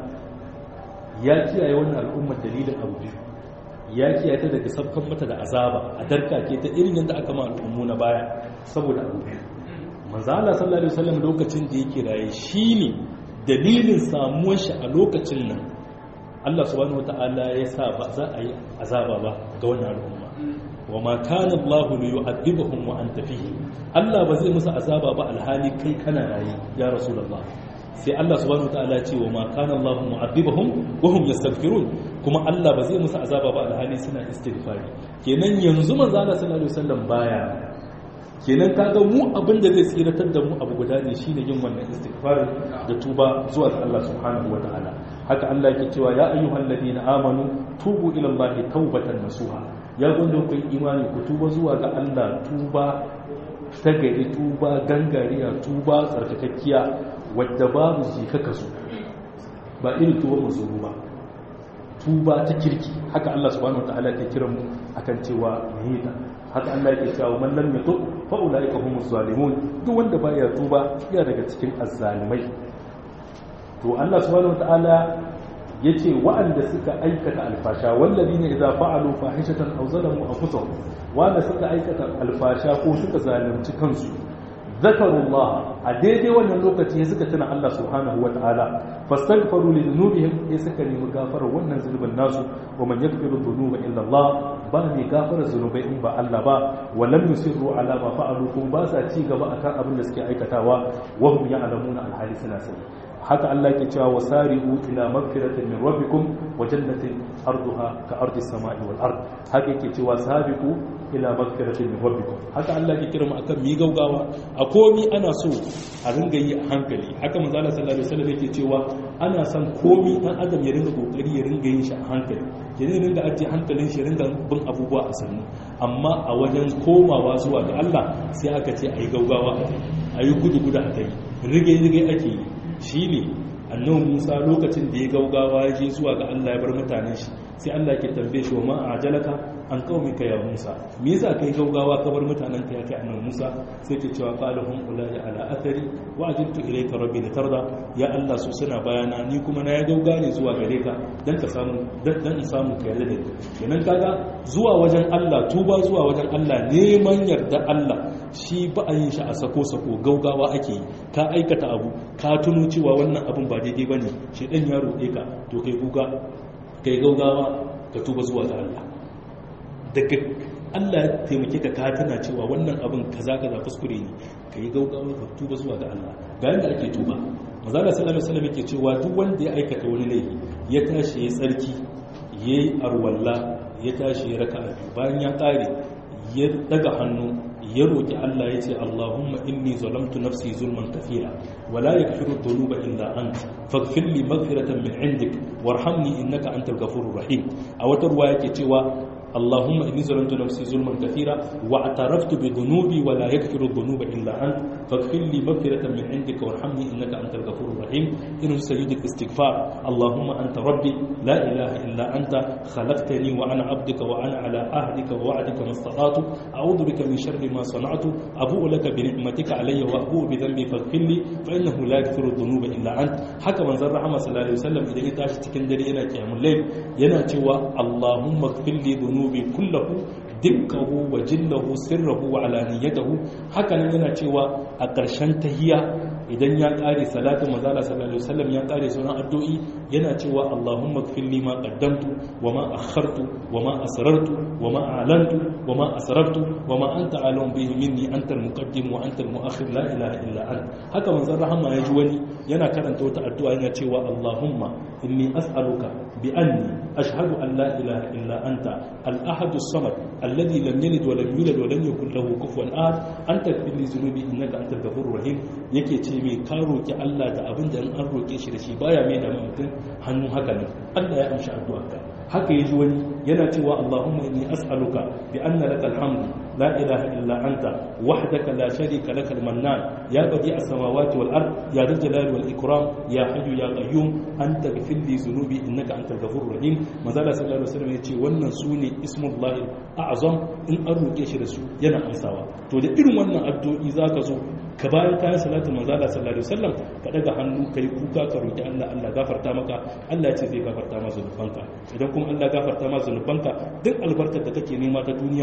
ya kiyaye wannan al'umma dalilin abu biyu ya kiyaye ta daga sabkan mata da azaba a darkake ta irin yadda aka ma al'ummu na baya saboda abu biyu manzo Allah sallallahu alaihi wasallam lokacin da yake raye shine dalilin samuwar shi a lokacin nan Allah subhanahu wataala ya sa ba za a yi azaba ba ga wannan al'umma wa ma kana Allah li yu'adhibuhum wa anta fihi Allah ba zai musu azaba ba alhali kai kana raye ya rasulullah sai Allah subhanahu wataala ya ce wa ma kana Allah mu'adhibuhum wa hum yastaghfirun kuma Allah ba zai musu azaba ba alhali suna istighfari kenan yanzu manzo Allah sallallahu alaihi wasallam baya kenan kaga mu abin da zai tsiratar da mu abu guda ne shine yin wannan istighfar da tuba zuwa ga Allah subhanahu wataala haka Allah yake cewa ya ayyuhal ladina amanu tubu ila Allah tawbatan nasuha ya gonda ku imani ku tuba zuwa ga Allah tuba ta gari tuba gangariya tuba tsarkakakkiya wadda babu jikaka su ba irin tuba mazuru ba tuba ta kirki haka Allah subhanahu wataala ke kiran mu akan cewa ne haka Allah yake cewa man lam yatub fa ulaika humuz zalimun duk wanda baya tuba ya daga cikin azzalimai to Allah subhanahu wataala yace wa'anda suka aikata alfasha walladina idza fa'alu fahishatan aw zalamu anfusahum wanda suka aikata alfasha ko suka zalunci kansu zakarullah a daidai wannan lokaci suka tuna Allah subhanahu wataala fastaghfaru li dhunubihim ya suka nemi gafara wannan zulubin nasu wa man yaghfiru dhunuba illa Allah ba mai gafara zunubai in ba Allah ba wa lam yusirru ala ma fa'alu kun ba sa ci gaba akan abin da suke aikatawa wa hum ya'lamuna alhali suna sani haka Allah ke cewa wasari'u ila magfiratin min rabbikum wa jannatin arduha ka ardi samai wal ard haka yake cewa sabiqu ila magfiratin min rabbikum haka Allah ke kira mu akan mi gaugawa a komi ana so a ringa yi a hankali haka manzo Allah sallallahu alaihi wasallam yake cewa ana son komi dan adam ya ringa kokari ya ringa yin shi a hankali ya ringa ajiye hankalin shi ringa bin abubuwa a sannu amma a wajen komawa zuwa ga Allah sai aka ce ayi gaugawa a yi gudu gudu a kai rige rige ake yi shine annabi Musa lokacin da ya gaugawa ya je zuwa ga Allah ya bar mutanen shi sai Allah ke tambaye shi wa ma ajalaka an qaumika ya Musa me yasa kai gaugawa ka bar mutanen ka ya kai annabi Musa sai ke cewa qalahum ulai ala athari wa ajiltu ilayka rabbi litarda ya Allah su suna bayana ni kuma na ya gauga ne zuwa gare ka dan ka samu dan in samu ka yarda da ni kenan kaga zuwa wajen Allah tuba zuwa wajen Allah neman yarda Allah shi ba a yin shi a sako sako gaugawa ake yi ka aikata abu ka tuno cewa wannan abun ba daidai bane shi dan ya roƙe ka to kai kuka kai gaugawa ka tuba zuwa ga Allah daga Allah ya taimake ka ka tana cewa wannan abin kaza kaza kuskure ne kai gaugawa ka tuba zuwa ga Allah ga yanda ake tuba manzo Allah sallallahu alaihi wasallam yake cewa duk wanda ya aikata wani laifi ya tashi ya tsarki yayi arwalla ya tashi ya raka'a bayan ya kare ya daga hannu ya roƙi Allah ya ce Allahumma inni zalamtu nafsi zulman kafira wala yaghfiru dhunuba illa ant faghfir li maghfiratan min indik warhamni innaka antal ghafurur rahim a wata ruwa yake cewa اللهم إني ظلمت نفسي ظلما كثيرا واعترفت بذنوبي ولا يغفر الذنوب إلا أنت فاغفر لي مغفرة من عندك وارحمني إنك أنت الغفور الرحيم إنه سيد الاستغفار اللهم أنت ربي لا إله إلا أنت خلقتني وأنا عبدك وأنا على عهدك ووعدك ما استطعت أعوذ بك من شر ما صنعت أبوء لك بنعمتك علي وأبوء بذنبي فاغفر لي فإنه لا يغفر الذنوب إلا أنت حكى من زر رحمه صلى الله عليه وسلم إذا يتعش تكندري إلى قيام الليل يناتي اللهم اغفر لي ذنوبي zunubi kullahu dukkahu wa jillahu sirrahu wa alaniyatahu haka nan yana cewa a ƙarshen tahiya idan ya ƙare salatu mazala sallallahu alaihi wasallam ya ƙare sauran addu'i yana cewa Allahumma ighfir li ma qaddamtu wa ma akhartu wa ma asrartu wa ma a'lantu wa ma asrartu wa ma anta alim bihi minni anta al-muqaddim wa anta al-mu'akhir la ilaha illa ant haka manzon rahama ya ji wani yana karanta wata addu'a yana cewa Allahumma inni as'aluka bi anni ashhadu an la ilaha illa anta al-ahad as-samad alladhi lam yalid wa lam yulad wa lam yakul lahu kufuwan ahad anta ighfir li dhunubi innaka antal ghafurur rahim yake ce mai ka roki Allah da abin da an roke shi da shi baya mai da mutum hannu haka ne Allah ya amshi addu'arka haka yaji wani yana cewa Allahumma inni as'aluka bi anna lakal hamdu la ilaha illa anta wahdaka la sharika lakal mannan ya badi as-samawati wal ard ya dhal jalali wal ikram ya hayyu ya qayyum anta ghfir li dhunubi innaka antal ghafurur rahim manzala sallallahu alaihi wasallam yace wannan sune ismullahi a'zam in an roke shi da su yana amsawa to da irin wannan addu'o'i zaka zo ka bayan kayan salatu manzala sallallahu alaihi wasallam ka daga hannu kai kuka ka roki Allah Allah gafarta maka Allah ce zai gafarta ma zunubanka idan kuma Allah gafarta ma zunubanka duk albarkar da kake nema ta duniya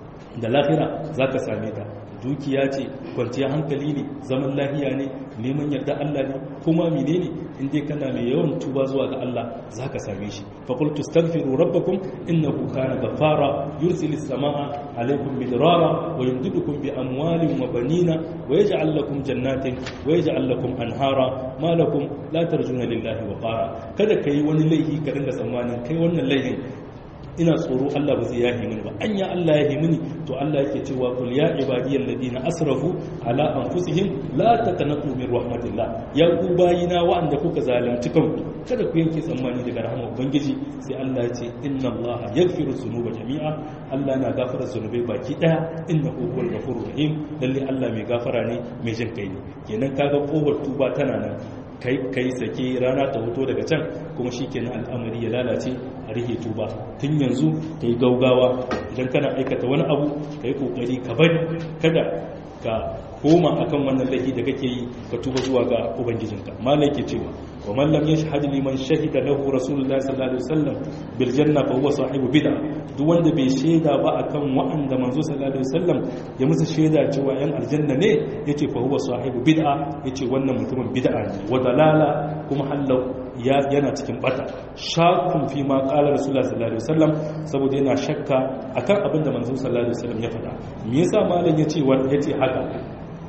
da lahira zaka same ta dukiya ce kwanciyar hankali ne zaman lahiya ne neman yarda Allah ne kuma menene in dai kana mai yawan tuba zuwa ga Allah zaka same shi fa qul tastaghfiru rabbakum innahu kana ghaffara yursilis samaa alaykum midrara wa yumdidukum bi amwalin wa banina wa yaj'al lakum jannatin wa yaj'al lakum anhara ma lakum la tarjuna lillahi wa qara kada kai wani laifi ka dinga tsammanin kai wannan laifin ina tsoro Allah ba zai yahi mini ba anya Allah yahi mini to Allah yake cewa kul ya ibadiyal ladina asrafu ala anfusihim la taqnatu min rahmatillah ya ku bayina wa'anda kuka zalunci kanku kada ku yanke tsammani daga rahmar ubangiji sai Allah ya ce inna Allah yaghfiru dhunuba jami'a Allah na gafara zunubai baki daya innahu huwal ghafurur rahim lalle Allah mai gafara ne mai jin kai ne kenan kaga kofar tuba tana nan kai sake rana ta hoto daga can kuma shi kenan al'amari ya lalace a rihe tuba tun yanzu ka yi gaugawa idan kana aikata wani abu ka yi kokari ka bari kada ka koma akan wannan laifi da kake yi ka tuba zuwa ga ubangijinka malai ke cewa wa man lam yashhad liman shahida lahu rasulullahi sallallahu alaihi wasallam bil janna fa huwa sahibu bid'a duk wanda bai shaida ba akan wa'anda manzo sallallahu alaihi wasallam ya musu shaida cewa yan aljanna ne yace fa huwa sahibu bid'a yace wannan mutumin bid'a ne wa dalala kuma hallau yana cikin bata shakun fi ma qala rasulullahi sallallahu alaihi wasallam saboda yana shakka akan abin da manzo sallallahu alaihi wasallam ya faɗa me yasa malam yace yace haka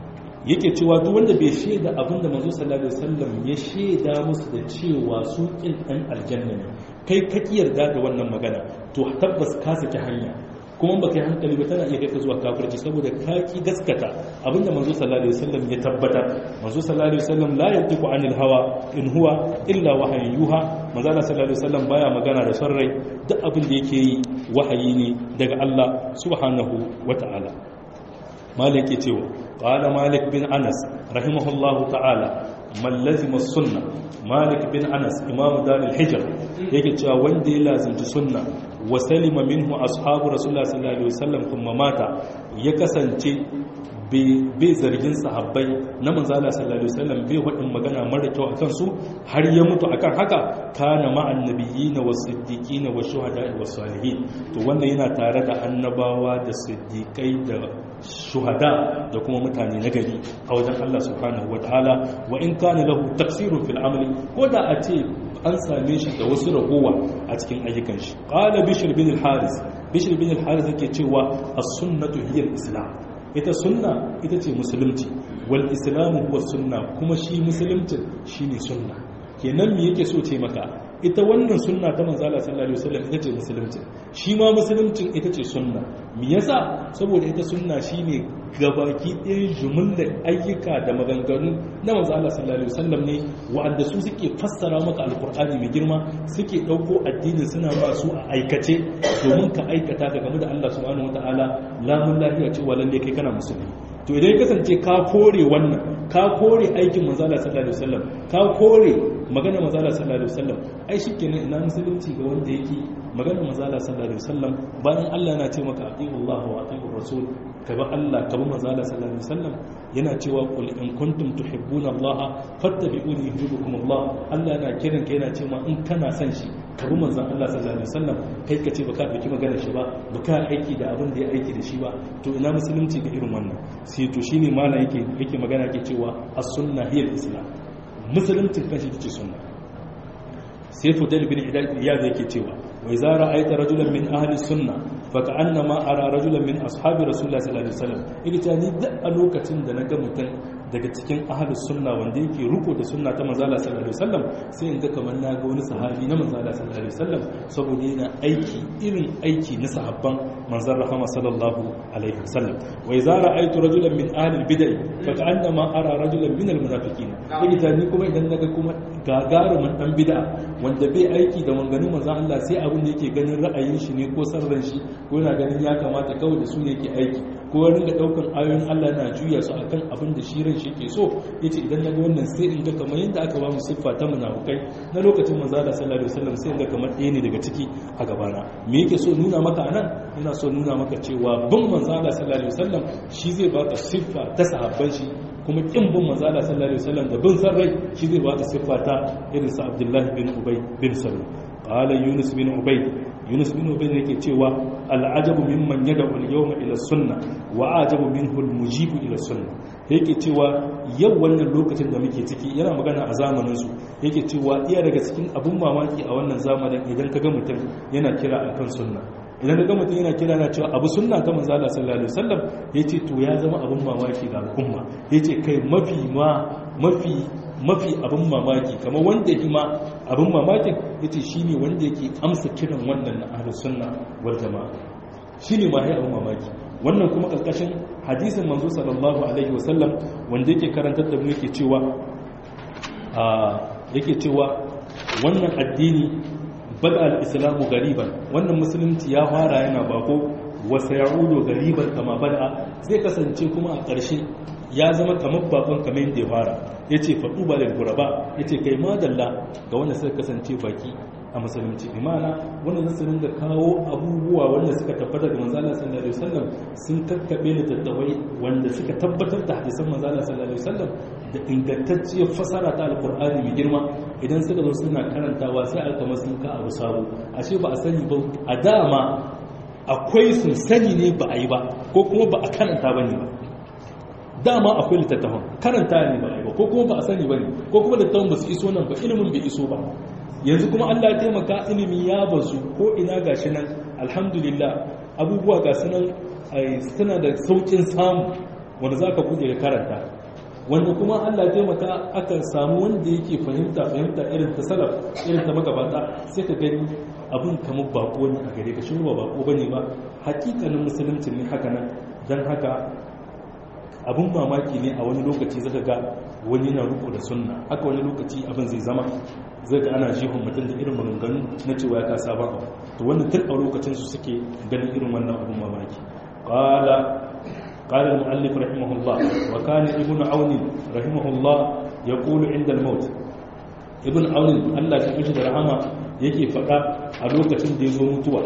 yake cewa duk wanda bai shaida abin da manzo sallallahu alaihi wasallam ya shaida musu da cewa su kin dan aljanna ne kai ka yarda da wannan magana to tabbas ka saki hanya kuma ba kai hankali ba tana iya kai ka zuwa kafirci saboda ka ki gaskata abinda manzo sallallahu alaihi wasallam ya tabbatar manzo sallallahu alaihi wasallam la yantiqu anil hawa in huwa illa wahayin yuha manzo sallallahu alaihi wasallam baya magana da son rai duk abin da yake yi wahayi ne daga Allah subhanahu wataala malik ke cewa qala malik bin anas rahimahullahu ta'ala man lazima sunna malik bin anas imam darul hijr yake cewa wanda ya lazimci sunna wa salima minhu ashabu rasulullah sallallahu alaihi wasallam kuma mata ya kasance bai zargin sahabbai na manzala sallallahu alaihi wasallam bai wadin magana mara kyau akan su har ya mutu akan haka kana ma'an nabiyina was siddiqina was shuhada'i was salihin to wannan yana tare da annabawa da siddiqai da shuhada da kuma mutane na gari a wajen Allah subhanahu wataala wa in kana lahu taksirun fil amali ko da a ce an same shi da wasu ragowa a cikin ayyukan shi qala bishr bin al-haris bishr bin al-haris yake cewa as-sunnatu hiya al-islam ita sunna ita ce musulunci wal islamu huwa sunna kuma shi musulunci shine sunna kenan me yake so ce maka ita wannan sunna ta manzo Allah sallallahu alaihi wasallam ita ce musulunci shi ma musuluncin ita ce sunna me yasa saboda ita sunna shine gabaki ɗayan jumlar ayyuka da maganganu na manzo Allah sallallahu alaihi wasallam ne wa'anda su suke fassara maka alqur'ani mai girma suke dauko addinin suna ba su a aikace domin ka aikata ka game da Allah subhanahu wataala lamun lafiya cewa lalle kai kana musulmi to idan ya kasance ka kore wannan ka kore aikin manzala sallallahu alaihi wasallam ka kore magana manzala sallallahu alaihi wasallam ai shikenan ina musulunci ga wanda yake magana manzala sallallahu alaihi wasallam bayan Allah yana ce maka atiullah wa atiur rasul ka bi Allah ka bi manzala sallallahu alaihi wasallam yana cewa qul in kuntum tuhibbuna Allah fattabi'uni yuhibbukum Allah Allah yana kiran ka yana cewa in kana son shi ka bi manzon Allah sallallahu alaihi wasallam kai ka ce baka dauki magana shi ba baka aiki da abin da ya aiki da shi ba to ina musulunci ga irin wannan sai to shine mala yake yake magana yake cewa as-sunna hiya al-islam musuluncin kanshi tace sunna sai fudal bin iyad yake cewa wa idza ra'aita rajulan min ahli sunna fa ka'annama ara rajulan min ashabi rasulullah sallallahu alaihi wasallam yake ta ni da a lokacin da naga mutum daga cikin ahli sunna wanda yake ruko da sunna ta manzo Allah sallallahu alaihi wasallam sai in ga kamar naga wani sahabi na manzo Allah sallallahu alaihi wasallam saboda yana aiki irin aiki na sahabban manzon rahama sallallahu alaihi wasallam wa idza ra'aytu rajulan min ahli al-bid'ah fa ka'annama ara rajulan min al-munafiqin yake ta ni kuma idan naga kuma gagarumin dan bid'a wanda bai aiki da manganin manzon Allah sai abin da yake ganin ra'ayin shi ne ko sarran shi ko yana ganin ya kamata kawai da su ne yake aiki ko ya ringa daukan ayoyin Allah na juya su akan abin da shi ran shi ke so yace idan naga wannan sai in ga kamar yadda aka ba mu siffa ta munafukai na lokacin manzo Allah sallallahu alaihi wasallam sai in ga kamar ɗaya ne daga ciki a gabana me yake so nuna maka anan yana so nuna maka cewa bin manzo Allah sallallahu alaihi wasallam shi zai baka siffa ta sahabban shi kuma kin bin manzo Allah sallallahu alaihi wasallam da bin san rai shi zai baka siffa ta irin sa Abdullah bin Ubay bin Salul qala Yunus bin Ubay Yunus bin Ubay yake cewa al'ajabu mimman yad'u al-yawma ila sunna wa ajabu minhu al-mujibu ila sunna yake cewa yau wannan lokacin da muke ciki yana magana a zamanin su yake cewa iya daga cikin abun mamaki a wannan zamanin idan kaga mutum yana kira akan sunna idan kaga mutum yana kira na cewa abu sunna ta manzo Allah sallallahu alaihi wasallam yace to ya zama abun mamaki ga al'umma yace kai mafi ma mafi mafi abin mamaki kamar wanda ya ma abin mamakin yace shine wanda yake amsa kiran wannan na ahlus sunna wal jamaa shine ma ya abin mamaki wannan kuma karkashin hadisin manzo sallallahu alaihi wasallam wanda yake karantar da mu yake cewa a yake cewa wannan addini bada al-islamu gariban wannan musulunci ya fara yana bako wasa ya'udu gariban kama bada zai kasance kuma a ƙarshe ya zama kamar bakon kamar yadda ya fara ya ce faɗu ba da guraba ya ce kai madalla ga wanda suka kasance baki a musulunci imana wanda zasu ringa kawo abubuwa wanda suka tabbatar da manzala sallallahu alaihi wasallam sun kakkabe da tattawai wanda suka tabbatar da hadisan manzala sallallahu alaihi wasallam da ingantacciyar fasara ta alqur'ani mai girma idan suka zo suna karantawa sai alkama sun ka abu sabo ashe ba a sani ba a dama akwai sun sani ne ba a yi ba ko kuma ba a karanta ba ne ba dama akwai littattafan karanta ne ba ba ko kuma ba a sani ba ne ko kuma littattafan ba su iso nan ba ilimin bai iso ba yanzu kuma allah ya taimaka ilimi ya bazu ko ina ga shi nan alhamdulillah abubuwa ga su nan suna da saukin samu wanda za ka kuje ka karanta wanda kuma Allah ya taimaka aka samu wanda yake fahimta fahimta irin ta salaf irin ta magabata sai ka gani abin kamar bako ne a gare ka shi ba bako bane ba hakikanin musulunci ne haka nan dan haka abin mamaki ne a wani lokaci zaka ga wani na riko da sunna haka wani lokaci abin zai zama zai ga ana jihun mutum da irin maganganu na cewa ya kasa ba to wannan tun a lokacin su suke ganin irin wannan abin mamaki qala qala al-muallif rahimahullah wa kana ibnu aun rahimahullah yaqulu inda al-maut ibn aun Allah ya kishi da rahama yake faɗa a lokacin da ya zo mutuwa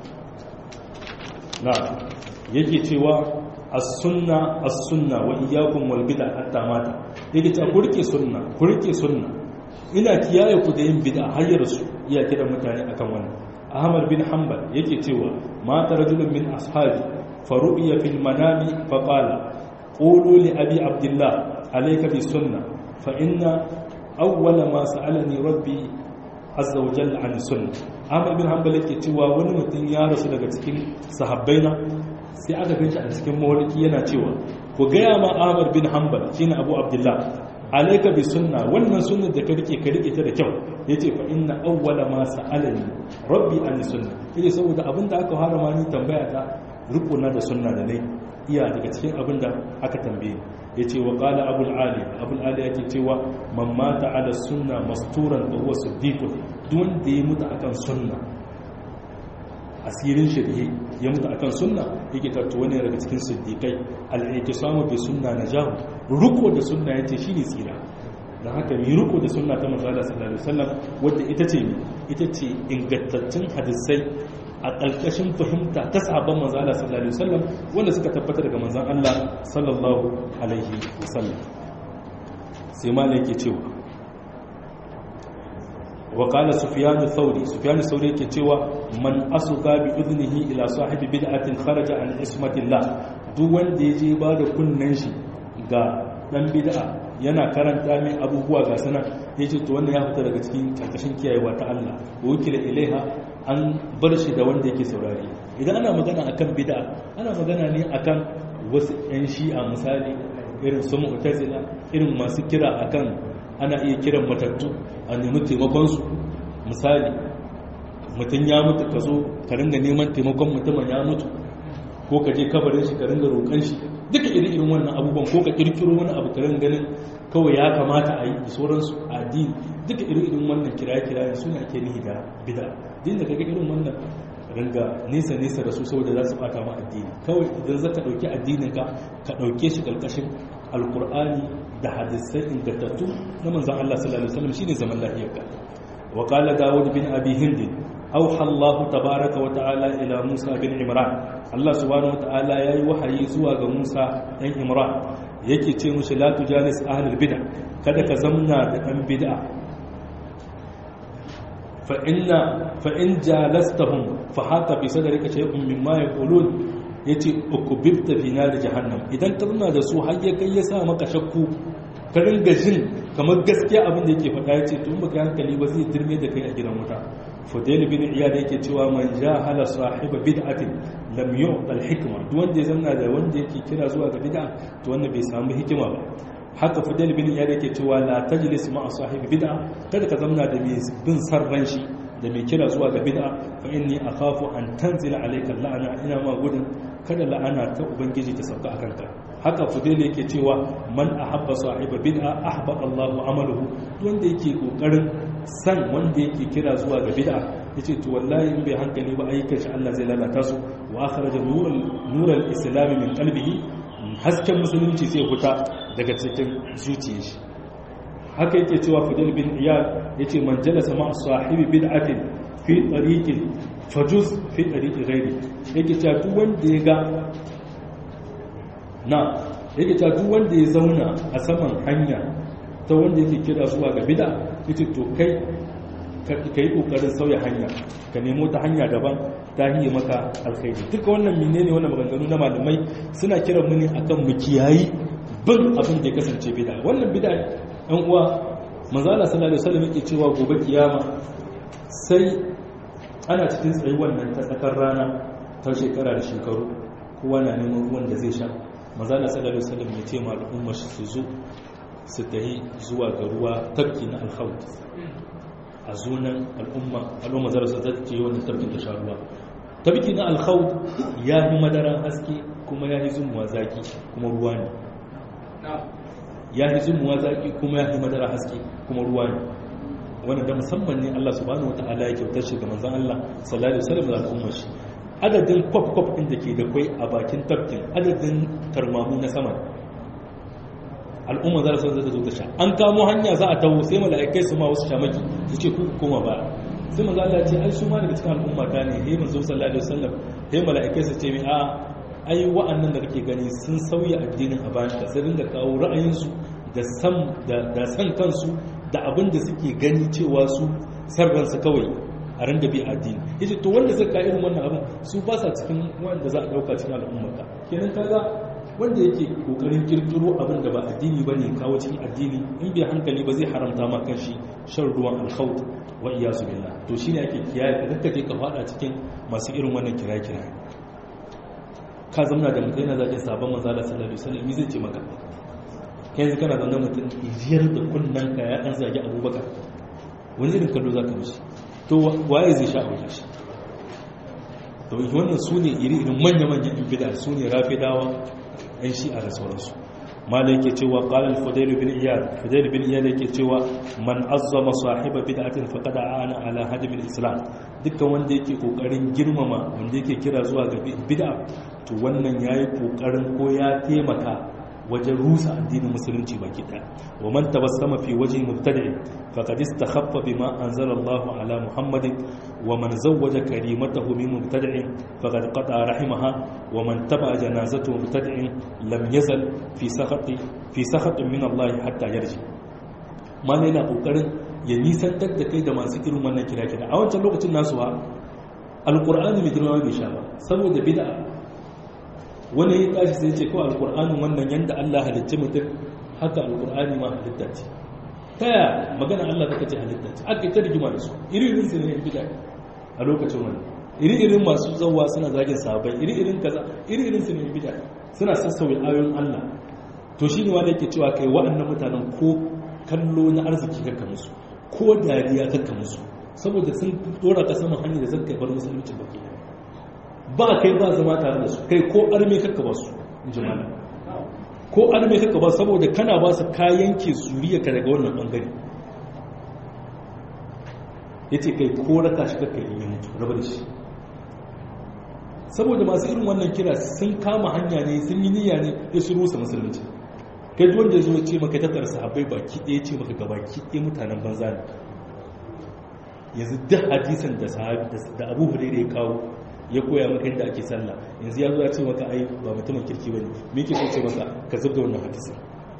na yake cewa as-sunna as-sunna wa iyyakum wal bid'a hatta mata yake cewa ku rike sunna ku rike sunna ina kiyaye ku da yin bid'a har ya rasu iya kira mutane akan wannan ahmad bin hanbal yake cewa mata rajulun min ashabi faru'iya fil manami fa qala qulu li abi abdullah alayka bis sunna fa inna awwala ma sa'alani rabbi azza wa jalla an sunna ahmad bin hanbal yake cewa wani mutum ya rasu daga cikin sahabbaina sai aka ganshi a cikin mawarki yana cewa ku gaya ma ahmad bin hanbal shine abu abdullah alayka bi sunna wannan sunnar da ka rike ka rike ta da kyau yace fa inna awwala ma sa'alani rabbi an sunna yace saboda abinda aka harama ni tambaya ta rukuna da sunna da nayi iya daga cikin abinda aka tambaye yace wa qala abul ali abul ali yake cewa man mata ala sunna masturan fa huwa siddiqun duk wanda ya mutu akan sunna asirin shirye ya mutu akan sunna yake tattu wani daga cikin siddiqai al-i'tisamu bi sunna najahu ruko da sunna yace shine tsira dan haka mi ruko da sunna ta manzo Allah sallallahu alaihi wasallam wanda ita ce ita ce ingantattun hadisai a ƙarƙashin fahimta ta sahabban manzo Allah sallallahu alaihi wasallam wanda suka tabbata daga manzon Allah sallallahu alaihi wasallam sai malai yake cewa وقال سفيان الثوري سفيان الثوري yake cewa man asuka bi idnihi ila sahibi bid'atin kharaja an ismatillah duk wanda yaje ba da kunnan shi ga dan bid'a yana karanta mai abubuwa ga sana yace to wannan ya fita daga cikin karkashin kiyayewa ta Allah wakila ilaiha an bar shi da wanda yake saurari idan ana magana akan bid'a ana magana ne akan wasu yan shi'a misali irin su mu'tazila irin masu kira akan ana iya kiran matattu a nemi taimakonsu misali mutum ya mutu ka zo ka ringa neman taimakon mutumin ya mutu ko ka je kabarin shi ka ringa roƙon shi duka irin irin wannan abubuwan ko ka kirkiro wani abu ka ringa ganin kawai ya kamata a yi da sauransu a addini duka irin irin wannan kiraye-kiraye suna ake nihi da bida din da kaga irin wannan ringa nesa nesa da su saboda za su bata ma addini kawai idan zaka dauki addinin ka ka dauke shi karkashin alkur'ani da hadisai ingantattu na manzon Allah sallallahu alaihi wasallam shine zaman lafiyarka wa qala daud bin abi hind auha Allah tabaaraka wa ta'ala ila Musa bin Imran Allah subhanahu wa ta'ala yayi wahayi zuwa ga Musa dan Imran yake ce mushi la tujalis ahlul bid'ah kada ka zamna da dan bid'a fa inna fa in jalastahum fa hata bi sadrika shay'un mimma yaqulun yace ukubibta fi nar jahannam idan ka zauna da su har ya kai ya sa maka shakku ka ringa jin kamar gaskiya abin da yake faɗa yace to in baka hankali ba zai dirme da kai a gidan wuta fudail bin iyad yake cewa man jahala sahiba bid'atin lam yu'ta al-hikma duk wanda ya zanna da wanda yake kira zuwa ga bid'a to wannan bai samu hikima ba haka fudail bin iyad yake cewa la tajlis ma'a sahibi bid'a kada ka zamna da mai bin sarran shi da mai kira zuwa ga bid'a fa inni akhafu an tanzila alayka la'ana ina ma gudun kada la'ana ta ubangiji ta sauka akan ka haka fudail yake cewa man ahabba sahiba bid'a ahbata Allahu amaluhu wanda yake kokarin san wanda yake kira zuwa ga bid'a yace to wallahi in bai hankali ba ayyukan shi Allah zai lalata su wa akhraja nural nural islam min qalbihi hasken musulunci sai fita daga cikin zuciyar shi haka yake cewa fidel bin iyad yace man jalasa ma sahibi bid'atin fi tariqin fajuz fi tariqi ghairi yake cewa duk wanda ya ga na yake cewa duk wanda ya zauna a saman hanya ta wanda yake kira zuwa ga bid'a yace to kai ka yi kokarin sauya hanya ka nemo ta hanya daban ta hiyar maka alkhairi duka wannan menene wannan maganganu na malamai suna kiran mu ne akan mu kiyayi bin abin da ya kasance bid'a wannan bid'a ɗan uwa manzo Allah sallallahu alaihi wasallam yake cewa gobe kiyama sai ana cikin tsayi wannan ta tsakar rana ta shekara da shekaru kowa na neman ruwan da zai sha manzo Allah sallallahu alaihi wasallam ya ce ma al'umma su zo su tahi zuwa ga ruwa tafki na alhaut a zunan al'umma al'umma zara su zata ce wannan tafkin ta sha ruwa tafki na alhaut ya fi madara haske kuma ya fi zumuwa zaki kuma ruwa ne ya fi zumuwa zaki kuma ya fi madara haske kuma ruwa ne wanda da musamman ne Allah subhanahu wataala ya kyautar shi ga manzon Allah sallallahu alaihi wasallam da al'ummar shi adadin kwaf kwaf din da ke da kwai a bakin tafkin adadin tarmamu na sama al'umma za su zata zo ta sha an kamo hanya za a taho sai mala'ikai su ma wasu shamaki su ce ku koma ba sai manzo Allah ce ai su ma daga cikin al'umma ta ne he manzo sallallahu alaihi wasallam he mala'ikai su ce mi a ai wa'annan da kake gani sun sauya addinin a bayan ka sai dinga kawo ra'ayinsu da san da san kansu da abin da suke gani cewa su sarransu kawai a ran da bi addini yace to wanda zai ka irin wannan abin su ba sa cikin wanda za a dauka cikin al'umma ka kenan kaga wanda yake kokarin kirkiro abin da ba addini ba ne kawo cikin addini in bai hankali ba zai haramta ma kanshi shan ruwan alkhawt wa iyasu billah to shine ake kiyaye ka kanka je ka fada cikin masu irin wannan kiraye kiraye ka zamna da mutum yana zagin sabon manzo Allah sallallahu alaihi wasallam zai ce maka kai yanzu kana zaune mutum ijiyar da kunnan ka ya an zagi Abubakar wani irin kallo zaka mishi to waye zai sha aure shi to wannan su ne iri-irin manya-manyan bid'a su ne rafidawa yan shi'a da sauransu mala yake cewa qala al-fudayl bin iyad fudayl bin iyad yake cewa man azzama sahiba bid'atin faqad aana ala hadim al-islam dukkan wanda yake kokarin girmama wanda yake kira zuwa ga bid'a to wannan yayi kokarin ko ya taimaka wajen rusa addinin musulunci baki daya wa man tabassama fi wajhi mubtadi faqad istakhaffa bima anzala Allah ala Muhammadin wa man zawwaja karimatahu min mubtadi faqad qata rahimaha wa man taba janazatu mubtadi lam yazal fi sakhati fi sakhatin min Allah hatta yarji malai na kokarin ya nisantar da kai da masu irin wannan kira-kira a wancan lokacin nasu ha alqur'ani mai girma bai sha ba saboda bid'a wani ya tashi sai ce kawai alkur'anin wannan yadda Allah halitta mutum haka alkur'ani ma halitta ce ta yaya magana Allah take ce halitta ce aka yi ta rigima da su iri-irin su ne yan bida a lokacin wani iri-irin masu zauwa suna zagin sabai iri-irin kaza iri-irin su ne yan bida suna sassauya ayoyin Allah to shi ne wanda yake cewa kai waɗannan mutanen ko kallo na arziki kakka musu ko dariya kakka musu saboda sun dora ka saman hanyar da zan kai bar musulunci baki ɗaya ba kai ba zama tare da su kai ko arme kakka ba su jimala ko arme kakka ba saboda kana ba su kayan ke zuriya ka daga wannan bangare ya ce kai ko raka shi kakka yi mutu raba da shi saboda masu irin wannan kira sun kama hanya ne sun yi niyya ne ya su rusa musulunci kai wanda ya zo ce maka tattara sahabbai baki ɗaya ce maka gaba ki ɗaya mutanen banza ne yanzu duk hadisan da abu hurairu ya kawo ya koya maka yadda ake sallah yanzu ya zo ya ce maka ai ba mutumin kirki bane me yake so ce maka ka zubda wannan hadisin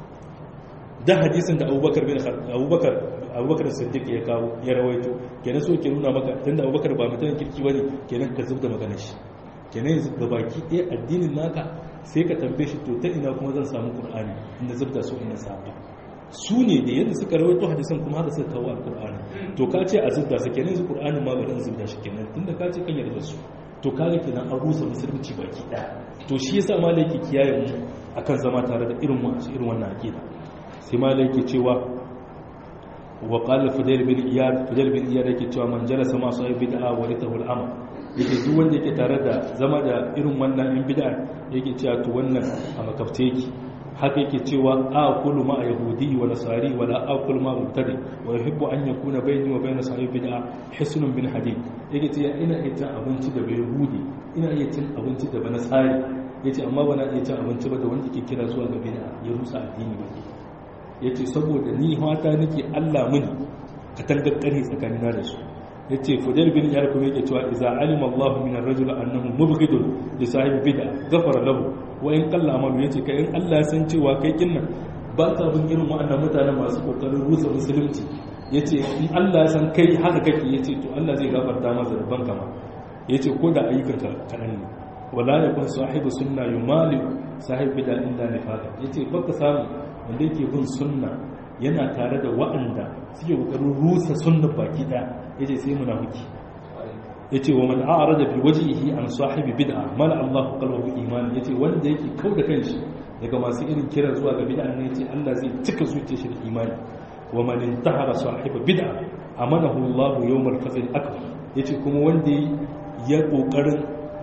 da hadisin da Abubakar bin Abubakar Abubakar Siddiq ya kawo ya rawaito kenan so ke nuna maka tunda Abubakar ba mutumin kirki bane kenan ka zubda maganar shi kenan yanzu ga baki ɗaya addinin naka sai ka tambaye shi to ta ina kuma zan samu Qur'ani inda zubda so ina samu su ne da yadda suka rawaito hadisan kuma haka suka kawo alqur'ani to ka ce a zubda su kenan yanzu Qur'anin ma bari in zubda shi kenan tunda ka ce kan yarda su to kaga kenan an rusa musulunci baki daya to shi yasa malai yake kiyaye mu akan zama tare da irin mu irin wannan aqida sai malai yake cewa wa qala fudayl bin iyad fudayl bin iyad yake cewa man jalasa ma sahib bid'a wa ritahu al-amal yake duk wanda yake tare da zama da irin wannan in bid'a yake cewa to wannan a makafte yake haka yake cewa aqulu ma yahudi wa nasari wala aqulu ma mubtadi wa yuhibbu an yakuna bayni wa bayna sahib bid'a hisnun bin hadid yake cewa ina iya cin abinci da yahudi ina iya cin abinci da nasari yace amma bana iya cin abinci ba da wanda ke kira zuwa ga bid'a ya rusa addini ba yace saboda ni hata nake Allah mini ka tangakkare tsakanina da su yace fudayl bin yar kuma yake cewa idza alima Allah min ar-rajul annahu mubghidun li sahibi bid'a ghafara lahu wa in qalla amalu yace kai in Allah san cewa kai kinnan ba ka bin irin wa'annan mutanen masu kokarin rusa musulunci yace in Allah san kai haka kake yace to Allah zai gafarta masa da banka ma yace ko da ayyukanka kadan ne wala yakun sahibu sunna yumali sahibi bid'a illa nifaqa yace baka samu wanda yake bin sunna yana tare da wa'anda suke kokarin rusa sunna baki daya yace sai munafiki yace wa man a'rada bi wajhihi an sahibi bid'a mala Allahu qalbahu iman yace wanda yake kauda kanshi daga masu irin kiran zuwa ga bid'a ne yace Allah zai cika zuciyar shi da imani wa man intahara sahiba bid'a amanahu Allah yawmal fazl akbar yace kuma wanda ya kokarin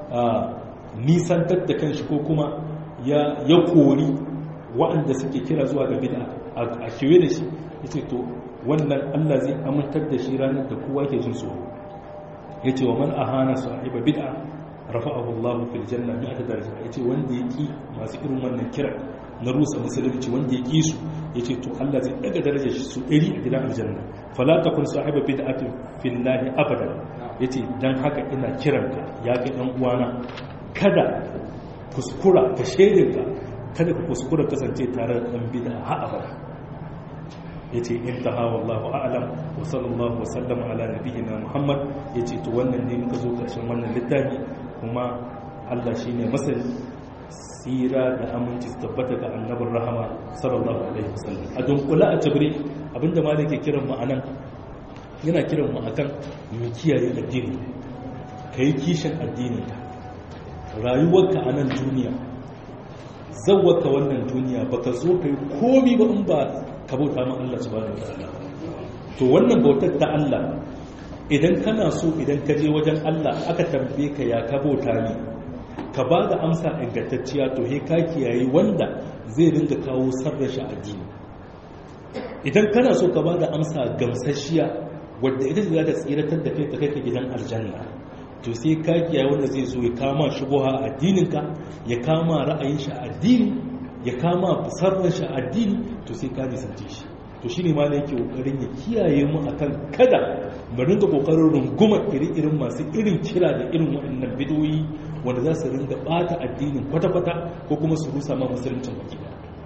nisantar da kanshi ko kuma ya ya kori waɗanda suke kira zuwa ga bid'a a kewaye da shi yace to wannan Allah zai amintar da shi ranar da kowa ke jin tsoro yace wa man ahana sahiba bid'a rafa'ahu Allah fil janna mi'ata daraja yace wanda yaki masu irin wannan kira na rusa musulunci wanda yaki su yace to Allah zai daga darajar shi su 100 a gidan aljanna fala takun sahiba bid'atin fillahi abadan yace dan haka ina kiranka ya kai dan uwana kada kuskura ka shedinka kada ka kuskura kasance tare da dan bid'a ha abada yace intaha wallahu a'lam wa sallallahu wa sallama ala nabiyyina muhammad yace to wannan ne muka zo karshen wannan littafi kuma Allah shine masani tsira da aminci su tabbata ga annabin rahama sallallahu alaihi wasallam a dunkula a tabri abinda ma da ke kiran mu anan yana kiran mu akan mu kiyaye addini kai kishin addinin ka rayuwarka a nan duniya zawwaka wannan duniya baka zo kai komi ba in ba ka bauta ma Allah subhanahu wataala to wannan bautar ta Allah idan kana so idan ka je wajen Allah aka tambaye ka ya ka bauta ni ka ba da amsa ingantacciya to he ka kiyaye wanda zai ringa kawo sarrafa addini idan kana so ka ba da amsa gamsasshiya wadda ita za ta tsiratar da kai ta kai ka gidan aljanna to sai ka kiyaye wanda zai zo ya kama shubuha a addininka ya kama ra'ayin shi a addini ya kama sarrafa shi a addini to sai ka nisance shi to shine ma ne yake kokarin ya kiyaye mu akan kada mu ringa kokarin rungumar iri-irin masu irin kira da irin waɗannan bidoyi wanda za su ringa bata addinin kwata-kwata ko kuma su rusa ma musuluncin baki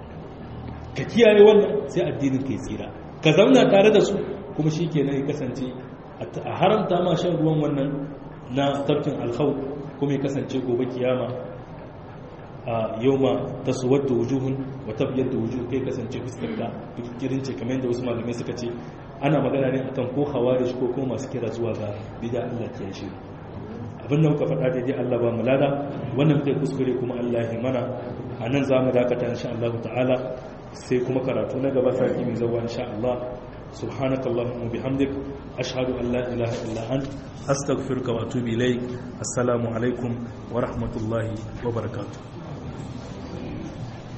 ka kiyaye wannan sai addinin kai tsira ka zauna tare da su kuma shi kenan ya kasance a haramta ma shan ruwan wannan na tafkin alkhau kuma ya kasance gobe kiyama a yau ma ta suwar da wujuhun wata biyar da wujuhu kai kasance fuskarka kirin ce kamar yadda wasu malamai suka ce ana magana ne akan ko hawarish ko kuma masu kira zuwa ga bida Allah ke shi abin da muka faɗa daidai Allah ba mu lada wannan muke kuskure kuma Allah ya mana a nan za mu dakata insha Allah ta'ala sai kuma karatu na gaba sati mai zawa insha Allah سبحانك اللهم وبحمدك أشهد أن لا إله إلا أنت أستغفرك وأتوب إليك السلام عليكم ورحمة الله وبركاته